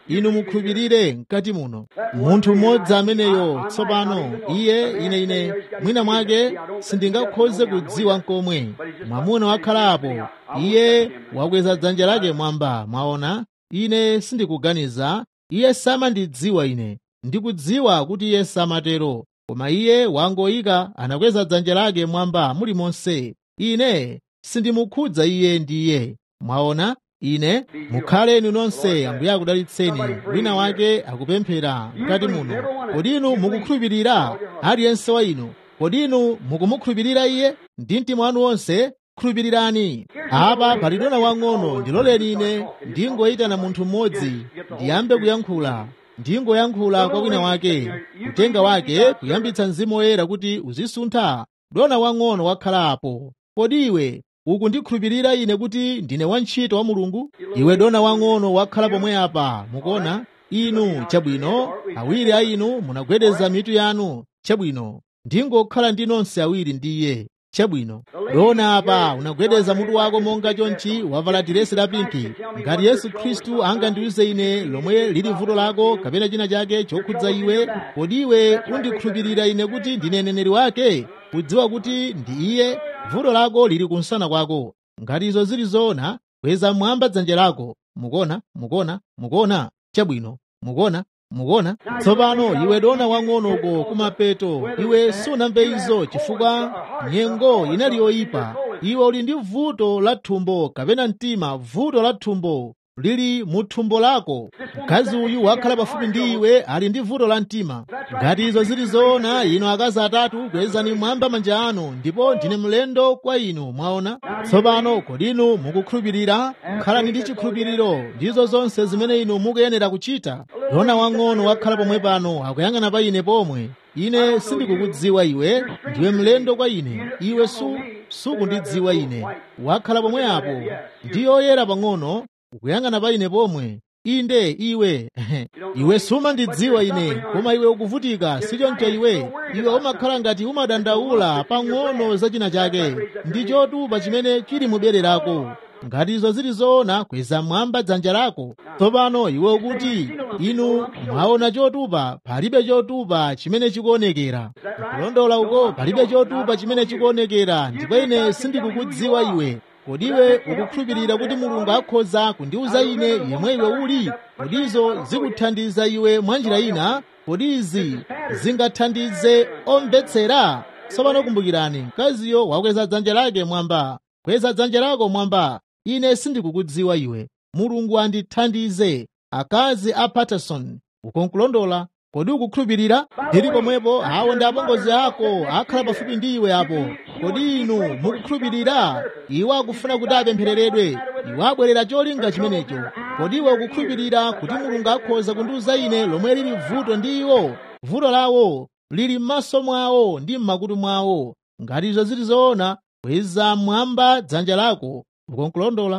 inu mukhulupirire mkati muno munthu mmodzi ameneyo tsopano iye ine ine mwina mwake sindingakhoze kudziwa nkomwe mwamuna wakhalapo iye wakweza dzanja lake mwamba mwaona ine sindikuganiza iye samandidziwa ine ndikudziwa kuti iye samatero koma iye wangoyika anakweza dzanja lake mwamba mulimonse ine sindimukhudza iye ndiye mwaona ine mukhaleni nonse ambuye akudalitseni wina wake akupemphera mkati muno kodi inu mukukhulupirira aliyense wa inu kodi inu mukumukhulupirira iye ndi mtima wanu wonse khulupirirani apa pali dona wang'ono ndiloleni ine ndingoyitana munthu mmodzi ndiyambe kuyankhula ndingoyankhula kwa wina wake kutenga wake kuyambitsa mzimu woyera kuti uzisuntha dona wang'ono wakhalapo kodi iwe ukundikhulupirira ine kuti ndine wantchito wa mulungu iwe dona wang'ono wakhala pomwe apa mukuona inu chabwino awiri a inu munagwedeza mitu yanu chabwino ndingokhala ndi nonse awiri ndi iye chabwino dona apa unagwedeza mutu wako monga chonchi wavala diresi la pinki ngati yesu khristu angandiuze ine lomwe lili vuto lako kapena china chake chokhudza iwe kodi iwe undikhulupirira ine kuti ndine neneri wake kudziwa kuti ndi iye vuto lako lili kunsana kwako ngati izo zili zoona kweza mwamba dzanja lako mukona mukona mukona chabwino mukona mukona tsopano iwe dona wang'onoko kumapeto iwe sunamve izo chifukwa nyengo inali yoyipa iwe uli ndi vuto la thumbo kapena mtima vuto la thumbo lili mu thumbo lako mkazi uyu wakhala pafupi ndi iwe ali ndi vuto la mtima ngati izo zili zoona inu akazi atatu kwezani mwamba manja anu ndipo ndine mlendo kwa inu mwaona tsopano kodi inu mukukhulupirira khalani ndi chikhulupiriro ndizo zonse zimene inu mukuyenera kuchita dona wang'ono wakhala pomwe pano akuyang'ana pa ine pomwe ine sindikukudziwa iwe ndiwe mlendo kwa ine iwe su sukundidziwa ine wakhala pomwe apo ndi yoyera pang'ono ukuyang'ana pa ine pomwe inde iwe iwe sumandidziwa ine koma iwe ukuvutika sichoncho iwe iwe umakhala ngati umadandaula pang'ono za china chake ndi chotupa chimene chili mu bere lako ngati izo zili zoona kweza mwamba dzanja lako tsopano iwe ukuti inu mwaona chotupa palibe chotupa chimene chikuonekera kulondola uko palibe chotupa chimene chikuonekera ndipo ine sindikukudziwa iwe kodi iwe ukukhulupirira kuti mulungu akhoza kundiuza ine yemwe iwe uli kodi izo zikuthandiza iwe mwanjira ina kodi izi zingathandize omvetsera tsopano kumbukirani mkaziyo wakweza dzanja lake mwamba kweza dzanja lako mwamba ine sindikukudziwa iwe mulungu andithandize akazi a patterson ukonkulondola kodi ukukhulupirira ndili pomwepo awo ndi apongozi ako akhala pafupi ndi iwe apo kodi inu mukukhulupirira iwo akufuna kuti apemphereredwe iwo abwerera cholinga chimenecho kodi iwe ukukhulupirira kuti mulungu akhoza kundiuza ine lomwe lili vuto ndi iwo vuto lawo lili m'maso mwawo ndi m'makutu mwawo ngati izo zili zoona kweza mwamba dzanja lako ukonkulondola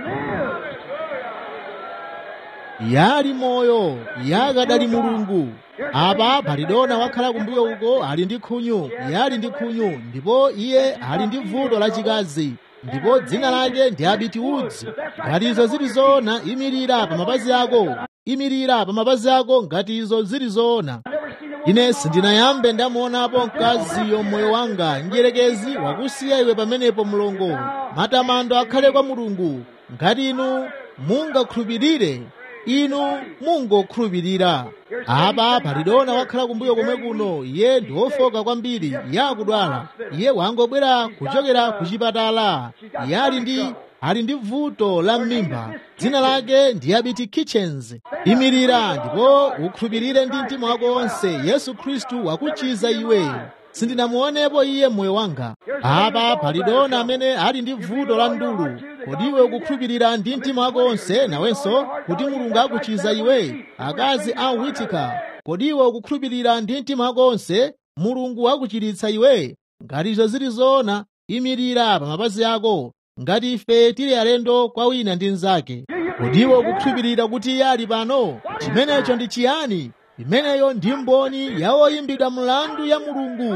yali moyo yakadali mulungu apa pali dona wakhala kumbuyo uko ali ndi khunyu yali ndi khunyu ndipo iye ali ndi vuto lachikazi ndipo dzina lake ndi abiti udzi ngati izo zili zoona imirira pa mapazi ako imirira pa mapazi ako ngati izo zili zoona ine sindinayambe ndamuonapo mkaziyo moyo wanga njerekezi wakusiya iwe pamenepo mlongo matamando akhale kwa mulungu ngati inu mungakhulupirire inu mungokhulupirira apa pali dona wakhala kumbuyo komwe kuno iye ndi wofoka kwambiri iye akudwala iye wangobwera kuchokera ku chipatala iye ali ndi ali ndi vuto la m'mimba dzina lake ndi abiti kitchens imirira ndipo ukhulupirire ndi mtima wako wonse yesu khristu wakuchiza iwe sindinamuonepo iye mmoyo wanga apa pali dona amene ali ndi vuto la ndulu kodi iwe ukukhulupirira ndi mtima wako wonse nawenso kuti mulungu akuchiza iwe akazi a witika kodi iwe ukukhulupirira ndi mtima wako wonse mulungu akuchiritsa iwe ngati izo zili zoona imirira pa mapazi ako ngati ife tili alendo kwa wina ndi mnzake kodi iwe ukukhulupirira kuti iye ali pano chimenecho ndi chiyani imeneyo ndi mboni ya oyimbidwa mlandu ya mulungu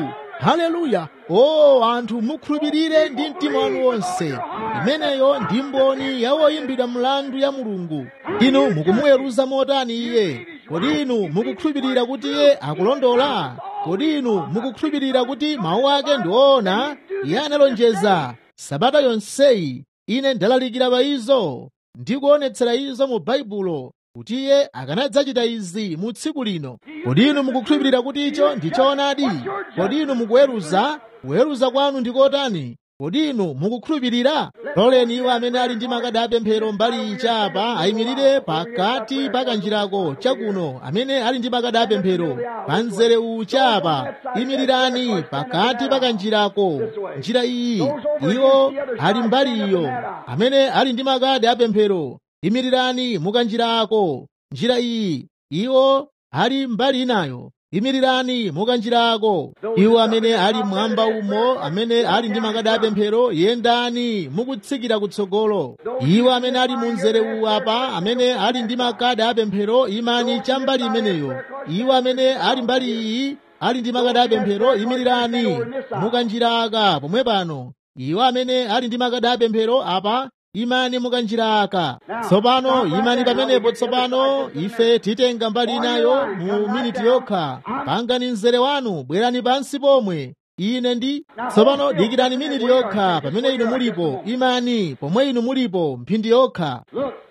haleluya o anthu mukhulupirire ndi mtima wanu wonse imeneyo ndi mboni ya woyimbidwa mlandu ya mulungu inu mukumuweruza motani iye kodi inu mukukhulupirira kuti iye akulondola kodi inu mukukhulupirira kuti mawu ake ndi woona iye analonjeza sabata yonseyi ine ndalalikira pa izo ndikuonetsera izo mu baibulo kuti iye akanadzachita izi mu tsiku lino kodi inu mukukhulupirira kuti icho ndi choonadi kodi inu mukuweruza kuweruza kwanu ndi kotani kodi inu mukukhulupirira loleni iwo amene ali ndi makadi apemphero mbali ichapa ayimirire pakati pa kanjirako chakuno amene ali ndi makadi apemphero pa mzere uwu chapa imirirani pakati pa kanjirako njira iyi iwo ali mbali iyo amene ali ndi makadi apemphero imirirani mukanjirako njira iyi iwo ali mbali inayo imirirani mukanjirako iwo amene ali mwamba umo amene ali ndi makadi apemphero yendani mukutsikira kutsogolo iwo amene ali mu mzere uwu apa amene ali ndi makadi apemphero imani chambali imeneyo iwo amene ali mbali iyi ali ndi makadi apemphero imirirani mukanjiraka pomwe pano iwo amene ali ndi makadi apemphero apa imani mukanjiraka tsopano imani pamenepo tsopano ife titenga mbali inayo mu miniti yokha pangani mzere wanu bwerani pansi pomwe ine ndi tsopano dikirani miniti yokha pamene inu mulipo imani pomwe inu mulipo mphindi yokha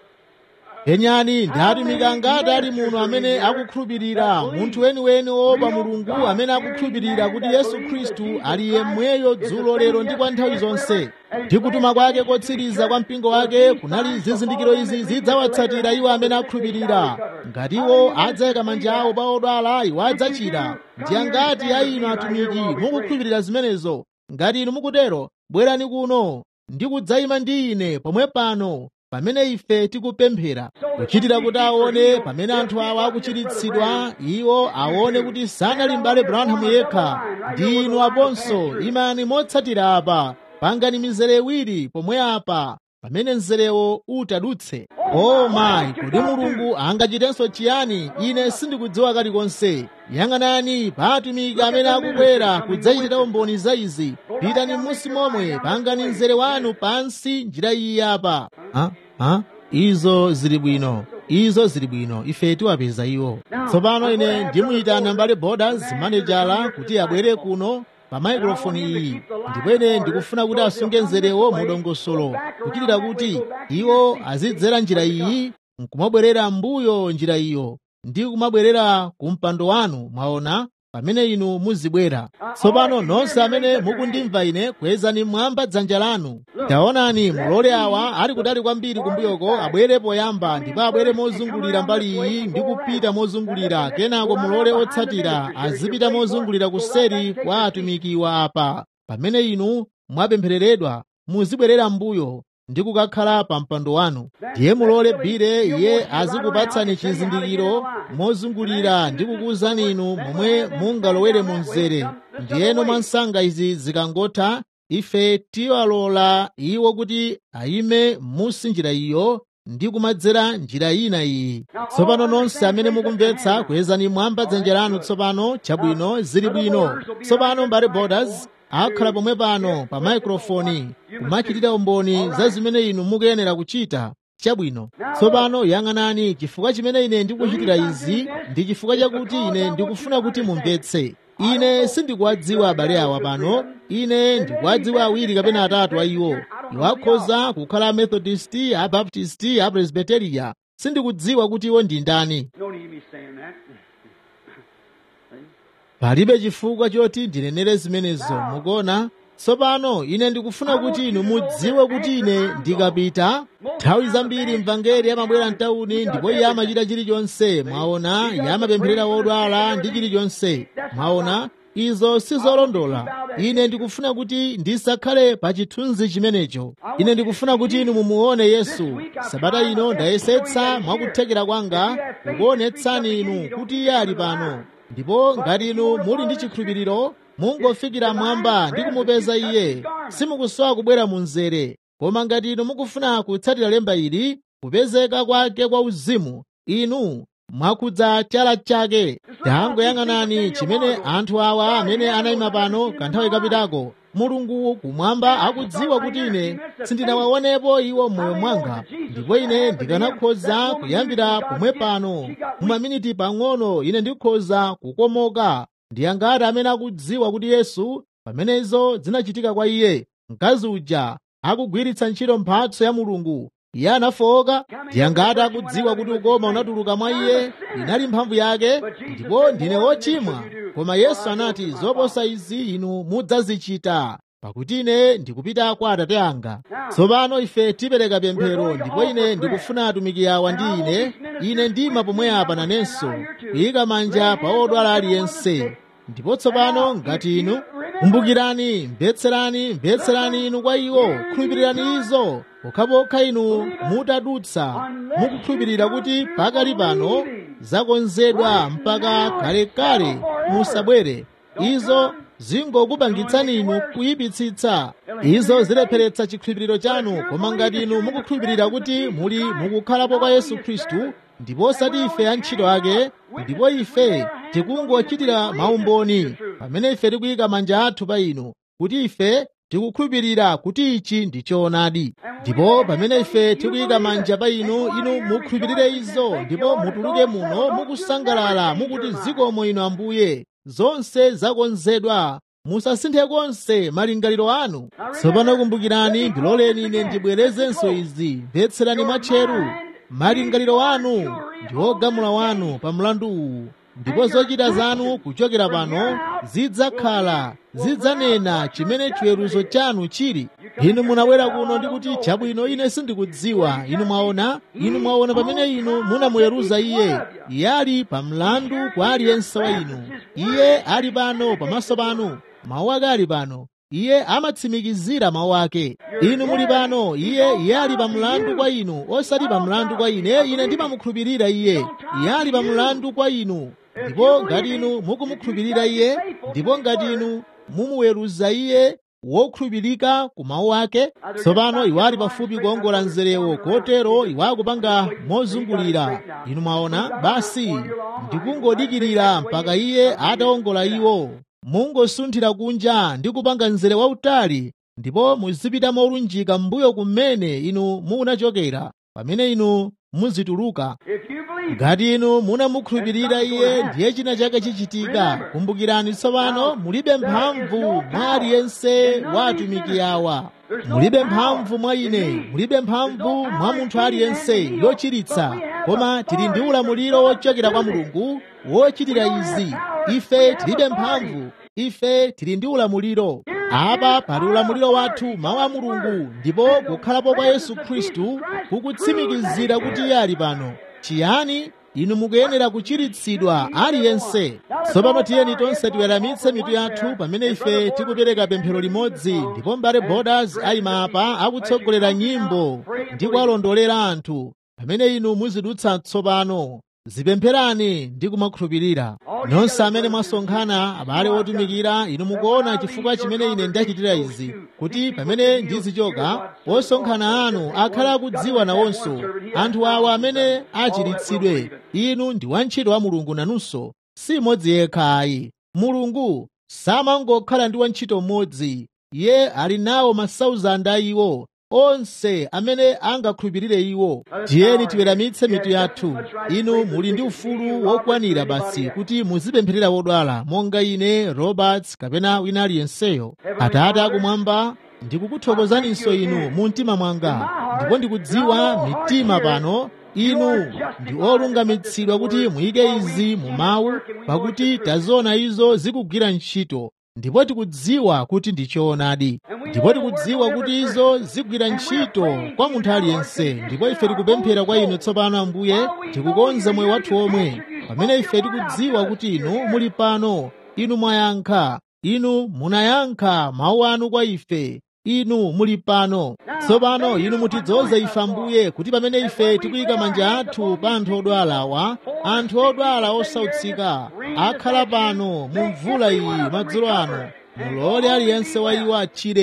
penyani ndi atumiki angati ali muno amene akukhulupirira munthu weniweni woopa mulungu amene akukhulupirira kuti yesu khristu ali yemweyo dzulo lero ndi kwa nthawi zonse ndi kutuma kwake kotsiriza kwa mpingo wake kunali zizindikiro izi zidzawatsatira iwo amene akhulupirira ngati iwo adzayika manja awo pa odwala iwo adzachira ndi angati a inu atumiki mukukhulupirira zimenezo ngati inu mukutero bwerani kuno ndi kudzayima ndi ine pomwe pano pamene ife tikupemphera kuchitira kuti aone pamene anthu awa akuchiritsidwa iwo aone kuti sanali m'bale branham yekha ndi inu aponso imani motsatira apa pangani mizere iwiri pomwe apa pamene mzerewo utadutse o mayi kodi mulungu angachitenso chiyani ine sindikudziwa kalikonse yang'anani pa atumiki amene akubwera kudzachitira umboni za izi pitani m'munsi momwe pangani mzere wanu pansi njira iyi apa ha? ha? izo zili bwino izo zili bwino ife tiwapeza iwo tsopano ine ndimuyitana mbale borders manejala kuti abwere kuno pa maikrofoni iyi ndipo ine ndikufuna kuti asunge mzerewo mudongosolo kuchitira kuti iwo azidzera njira iyi nkumabwerera mbuyo njira iyo ndi kumabwerera ku mpando wanu mwaona pamene inu muzibwera tsopano nonse amene mukundimva ine kwezani mmwamba dzanja lanu taonani mulole awa ali kutali kwambiri kumbuyoko abwere poyamba ndipo abwere mozungulira mbali iyi ndi kupita mozungulira kenako mulole otsatira azipita mozungulira kuseri kwa atumikiwa apa pamene inu mwapemphereredwa muzibwerera mbuyo ndi kukakhala pa mpando wanu ndiye mulole bire iye azikupatsani chizindikiro mozungulira ndi kukuwuzani inu momwe mungalowere mu mzere ndiyeno mwansanga izi zikangotha ife tiwalola iwo kuti ayime musi njira iyo ndi kumadzera njira ina iyi tsopano nonse amene mukumvetsa kwezani mwamba dzanja lanu tsopano chabwino zili bwino tsopano mbale borders akhala pomwe pano pa maikrofoni kumachitira umboni za zimene inu mukuyenera kuchita chabwino tsopano yang'anani chifukwa chimene ine ndikuchitira izi ndi chifukwa chakuti ine ndikufuna kuti mumvetse ine sindikuwadziwa abale awa pano ine ndikuwadziwa awiri kapena atatu a iwo iwo akhoza kukhala amethodist abaptist apresbiteriya sindikudziwa kuti iwo ndi ndani No need me saying that. palibe chifukwa choti ndinenere zimenezo mukuona tsopano ine ndikufuna kuti inu mudziwe kuti ine ndikapita nthawi zambiri mvangeli amabwera mtawuni ndipo iye amachita chilichonse mwaona iye amapempherera wodwala ndi chilichonse mwaona izo sizolondola ine ndikufuna kuti ndisakhale pa chithunzi chimenecho ine ndikufuna kuti inu mumuone yesu sabata ino ndayesetsa mwakuthekera kwanga kukuonetsani inu kuti iye ali pano ndipo ngati inu muli ndi chikhulupiriro mungofikira mwamba ndi kumupeza iye simukusowa kubwera mu mzere koma ngati inu mukufuna kutsatira lemba ili kupezeka kwake kwa uzimu inu mwakudza chala chake tangoyang'anani chimene anthu awa amene anayima pano kanthawi kapitako mulungu kumwamba akudziwa kuti ine sindinawaonepo iwo m'moyo mwanga ndipo ine ndikanakhoza kuyambira pomwe pano mumaminiti pang'ono ine ndikhoza kukomoka ndi angati amene akudziwa kuti yesu pamenezo zinachitika kwa iye mkazi uja akugwiritsa ntchito mphatso ya mulungu iye anafowoka ndi angati akudziwa kuti ukoma unatuluka mwa iye inali mphamvu yake ndipo ndine wochimwa koma yesu anati zoposa izi inu mudzazichita pakuti ine ndikupita kwa atate anga tsopano ife tipereka pemphero ndipo ine ndikufuna atumiki awa ndi ine ine ndima pomwe apa nanenso kuyika manja pa odwala aliyense ndipo tsopano ngati inu kumbukirani mvetserani mvetserani inu kwa iwo khulupirirani izo pokhapokha inu mutadutsa mukukhulupirira kuti pakali pano zakonzedwa mpaka kalekale musabwere izo zingokupangitsani inu kuyipitsitsa izo zilepheretsa chikhulupiriro chanu koma ngati inu mukukhulupirira kuti muli mukukhalapo kwa yesu khristu ndipo osati ife antchito ake ndipo ife tikungochitira maumboni pamene ife tikuyika manja athu pa inu kuti ife tikukhulupirira kuti ichi ndi choonadi ndipo pamene ife tikuyika manja pa inu inu mukhulupirire izo ndipo mutuluke muno mukusangalala mukuti zikomo inu ambuye zonse zakonzedwa musasinthe konse malingaliro anu tsopano kumbukirani ndiloleni ine ndibwerezenso izi mvetserani mwatcheru malingaliro anu ndi ogamula wanu pa mlandu uwu ndipo zochita zanu kuchokera pano zidzakhala zidzanena chimene chiweruzo chanu chili inu munabwera kuno ndi kuti chabwino ine sindikudziwa inu mwaona inu mwaona pamene inu munamuweruza iye iye ali pa mlandu kwa aliyense wa inu iye ali pano pamaso panu mawu ake ali pano iye amatsimikizira mawu ake inu muli pano iye iye ali pa mlandu kwa inu osati pa mlandu kwa ine ine ndimamukhulupirira iye iye ali pa mlandu kwa inu ndipo ngati inu mukumukhulupirira iye ndipo ngati inu mumuweruza iye wokhulupirika ku mawu ake tsopano iwo ali pafupi kuongola nzerewo kotero iwo akupanga mozungulira inu mwaona basi ndikungodikirira mpaka iye ataongola iwo mungosunthira kunja ndi kupanga nzere wautali ndipo muzipita molunjika m'mbuyo kumene inu munachokera pamene inu muzituluka ngati inu munamukhulupirira iye ndiye china chake chichitika kumbukirani tsopano mulibe mphamvu mwa aliyense wa atumiki awa mulibe mphamvu mwa ine mulibe mphamvu mwa munthu aliyense yochiritsa koma tili ndi ulamuliro wochokera kwa mulungu wochitira izi ife tilibe mphamvu ife tili ndi ulamuliro apa pali ulamuliro wathu mawu a mulungu ndipo kukhalapo kwa yesu khristu kukutsimikizira kuti iye ali pano chiyani inu mukuyenera kuchiritsidwa aliyense tsopano tiyeni tonse tiweramitse mitu yathu pamene ife tikupereka pemphero limodzi ndipo mbale borders ayima apa akutsogolera nyimbo ndi kuwalondolera anthu pamene inu muzidutsa tsopano zipempherani ndi kumakhulupirira nonse amene mwasonkhana abale otumikira inu mukuona chifukwa chimene ine ndachitira izi kuti pamene ndizichoka osonkhana anu akhale akudziwa nawonso anthu awa amene achiritsidwe inu ndi wantchito wa mulungu nanunso si mmodzi yekha ayi mulungu samangokhala ndi wantchito mmodzi iye ali nawo masauzanda iwo onse amene angakhulupirire iwo tiyeni tiweramitse mitu yathu inu muli ndi ufulu wokwanira basi kuti muzipempherera wodwala monga ine roberts kapena wina aliyenseyo atate akumwamba ndikukuthokozaninso inu mu mtima mwanga ndipo ndikudziwa mitima pano inu ndi olungamitsidwa kuti muyike izi mu mawu pakuti taziona izo zikugwira ntchito ndipo tikudziwa kuti ndi choonadi ndipo tikudziwa kuti izo zigwira ntchito kwa munthu aliyense ndipo ife tikupemphera kwa inu tsopano ambuye tikukonza moyo wathu omwe pamene ife tikudziwa kuti inu muli pano inu mwayankha inu munayankha mawu anu kwa ife inu muli pano tsopano inu mutidzoze ife ambuye kuti pamene ife tikuyika manja athu pa anthu odwala awa anthu odwala osautsika akhala pano mu mvula iyi madzulo ano mulole aliyense wa iwo achire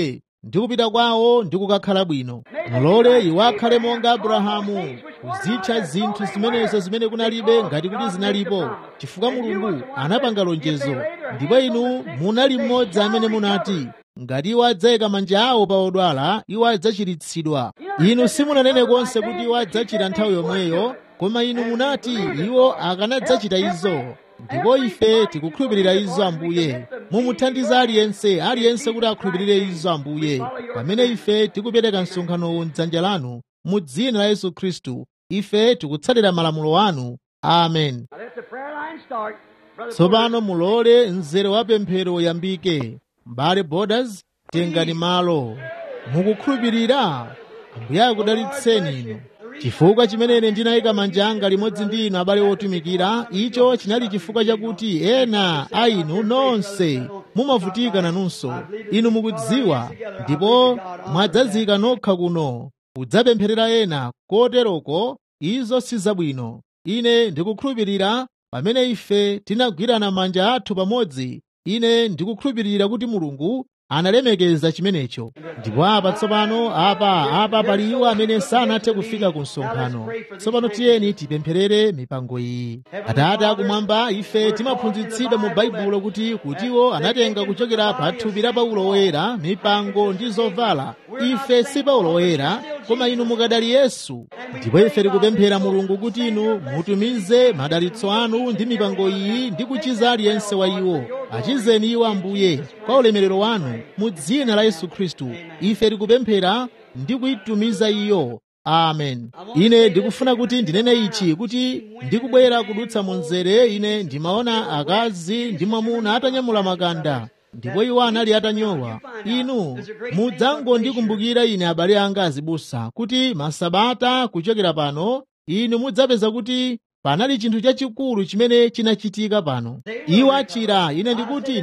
ndi kupita kwawo ndi kukakhala bwino mulole iwo akhale monga abrahamu kuzitcha zinthu zimenezo zimene kunalibe ngati kuti zinalipo chifukwa mulungu anapanga lonjezo ndipo inu munali mmodzi amene munati ngati iwo adzayika manja awo pa odwala iwo adzachiritsidwa inu simunanene konse kuti iwo adzachita nthawi yomweyo koma inu munati iwo akanadzachita izo ndipo ife tikukhulupirira izo ambuye mumuthandiza aliyense aliyense kuti akhulupirire izo ambuye pamene ife tikupereka msonkhanowu m'dzanja lanu mu dzina la yesu khristu ife tikutsatira malamulo anu amen Now let the prayer line start. Brother tsopano mulole mzere wa pemphero uyambike mbale borders tengani malo mukukhulupirira ambuye akudalitseni inu chifukwa chimene ndinayika manja anga limodzi ndi inu abale otumikira icho chinali chifukwa chakuti ena a inu nonse mumavutika nanunso inu mukudziwa ndipo mwadzazika nokha kuno kudzapempherera ena koteroko izo si zabwino ine ndikukhulupirira pamene ife tinagwirana manja athu pamodzi ine ndikukhulupirira kuti mulungu analemekeza chimenecho ndipo apa tsopano apa apa pali iwo amene sanathe kufika ku msonkhano tsopano tiyeni tipempherere mipango iyi atate akumwamba ife timaphunzitsidwa mu baibulo kuti kutiwo anatenga kuchokera pa thupi la paulo woyera mipango ndi zovala ife si paulo woyera koma inu mukadali yesu ndipo ife tikupemphera mulungu kuti inu mutumize madalitso anu ndi mipango iyi ndi kuchiza aliyense wa iwo achizeni iwo ambuye kwa ulemerero wanu mu dzina la yesu khristu ife tikupemphera ndi kuyitumiza iyo amen ine ndikufuna kuti ndinene ichi kuti ndikubwera kudutsa mu mzere ine ndimaona akazi ndi mwamuna atanyamula makanda ndipo iwo anali atanyowa inu mudzangondikumbukira ine abale anga azibusa kuti masabata kuchokera pano inu mudzapeza kuti panali chinthu chachikulu chimene chinachitika pano iwo achira ine ndikuti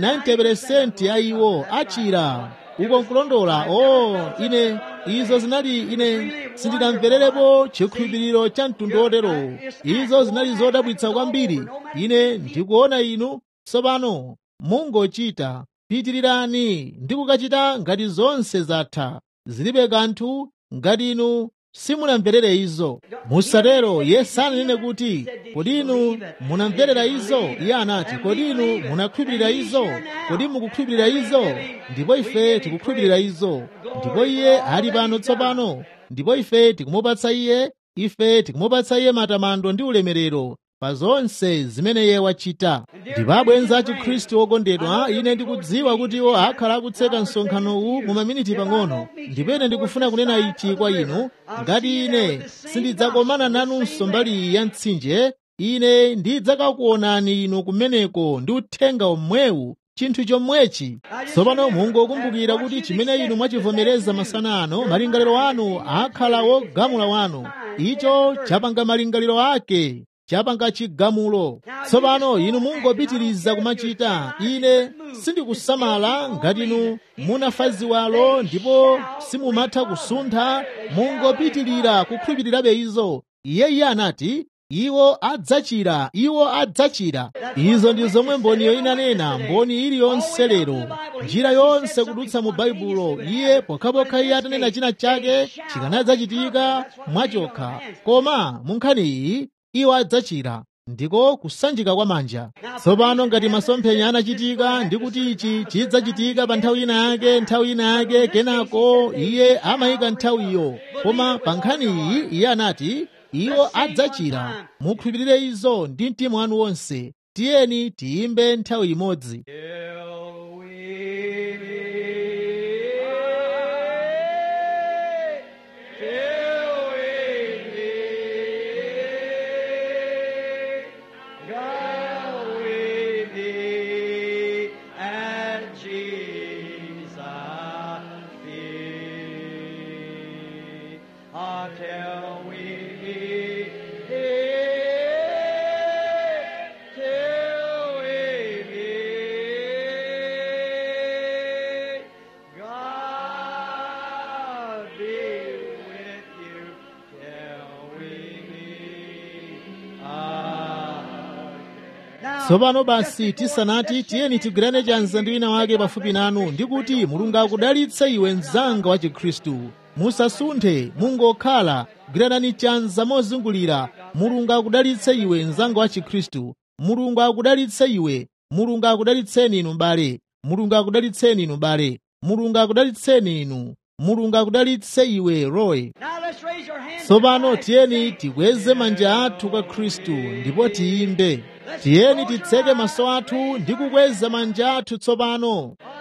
90% a iwo achira uko nkulondola o ine izo zinali ine sindinamvererepo chikhulupiriro cha mtundu otero izo zinali zodabwitsa kwambiri ine ndikuona inu tsopano mungochita pitirirani ndi kukachita ngati zonse zatha zilibe kanthu ngati inu simunamverere izo musatero yesu ananene kuti kodi inu munamverera izo iye anati kodi inu munakhulupirira izo kodi mukukhulupirira izo ndipo ife tikukhulupirira izo ndipo iye ali pano tsopano ndipo ife tikumupatsa iye ife tikumupatsa iye matamando ndi ulemerero pa zonse zimene iye wachita ndipo abwenzi a chikhristu okondedwa ine ndikudziwa kuti iwo akhala akutseka msonkhano uwu mu maminiti pang'ono ndipo ine ndikufuna kunena ichi kwa inu ngati ine sindidzakomana nanunso mbali iyi ya mtsinje ine ndidzakakuonani inu kumeneko ndi uthenga omwewu chinthu chomwechi tsopano mungokumbukira kuti chimene inu mwachivomereza masana ano malingaliro anu akhala wogamula wanu icho chapanga malingaliro ake chapanga chigamulo tsopano inu mungopitiriza kumachita ine sindikusamala ngati inu munafa ziwalo ndipo simumatha kusuntha mungopitirira kukhulupirirabe izo iye iye anati iwo adzachira iwo adzachira izo ndi zomwe mboniyo inanena mboni iliyonse lero njira yonse kudutsa mu baibulo iye pokhapokha iye atanena china chake chikanadzachitika mwachokha koma mu nkhani iyi iwo adzachira ndiko kusanjika kwa manja tsopano ngati masomphenya anachitika ndi kuti ichi chidzachitika pa nthawi ina yake nthawi ina yake kenako iye amayika nthawiyo koma pa nkhani iyi iye anati iwo adzachira mukhulupirire izo ndi mtima wanu wonse tiyeni tiyimbe nthawi imodzi Till we meet, till we meet, God we meet at Jesus' feet. Until we meet, till we meet, God be with you till we meet again. Now, tsopano basi tisanati tiyeni tigwirane chanza ndi wina wake pafupi nanu ndi kuti mulungu akudalitse iwe mzanga wa chikhristu musasunthe mungokhala gwiranani chanza mozungulira mulungu akudalitse iwe mzanga wa chikhristu mulungu akudalitse iwe mulungu akudalitseni inu mbale mulungu akudalitseni inu mbale mulungu akudalitseni inu mulungu akudalitse iwe roy Now let's raise our hands. tsopano tiyeni tikweze manja athu kwa khristu ndipo tiyimbe tiyeni titseke maso athu ndi kukweza manja athu tsopano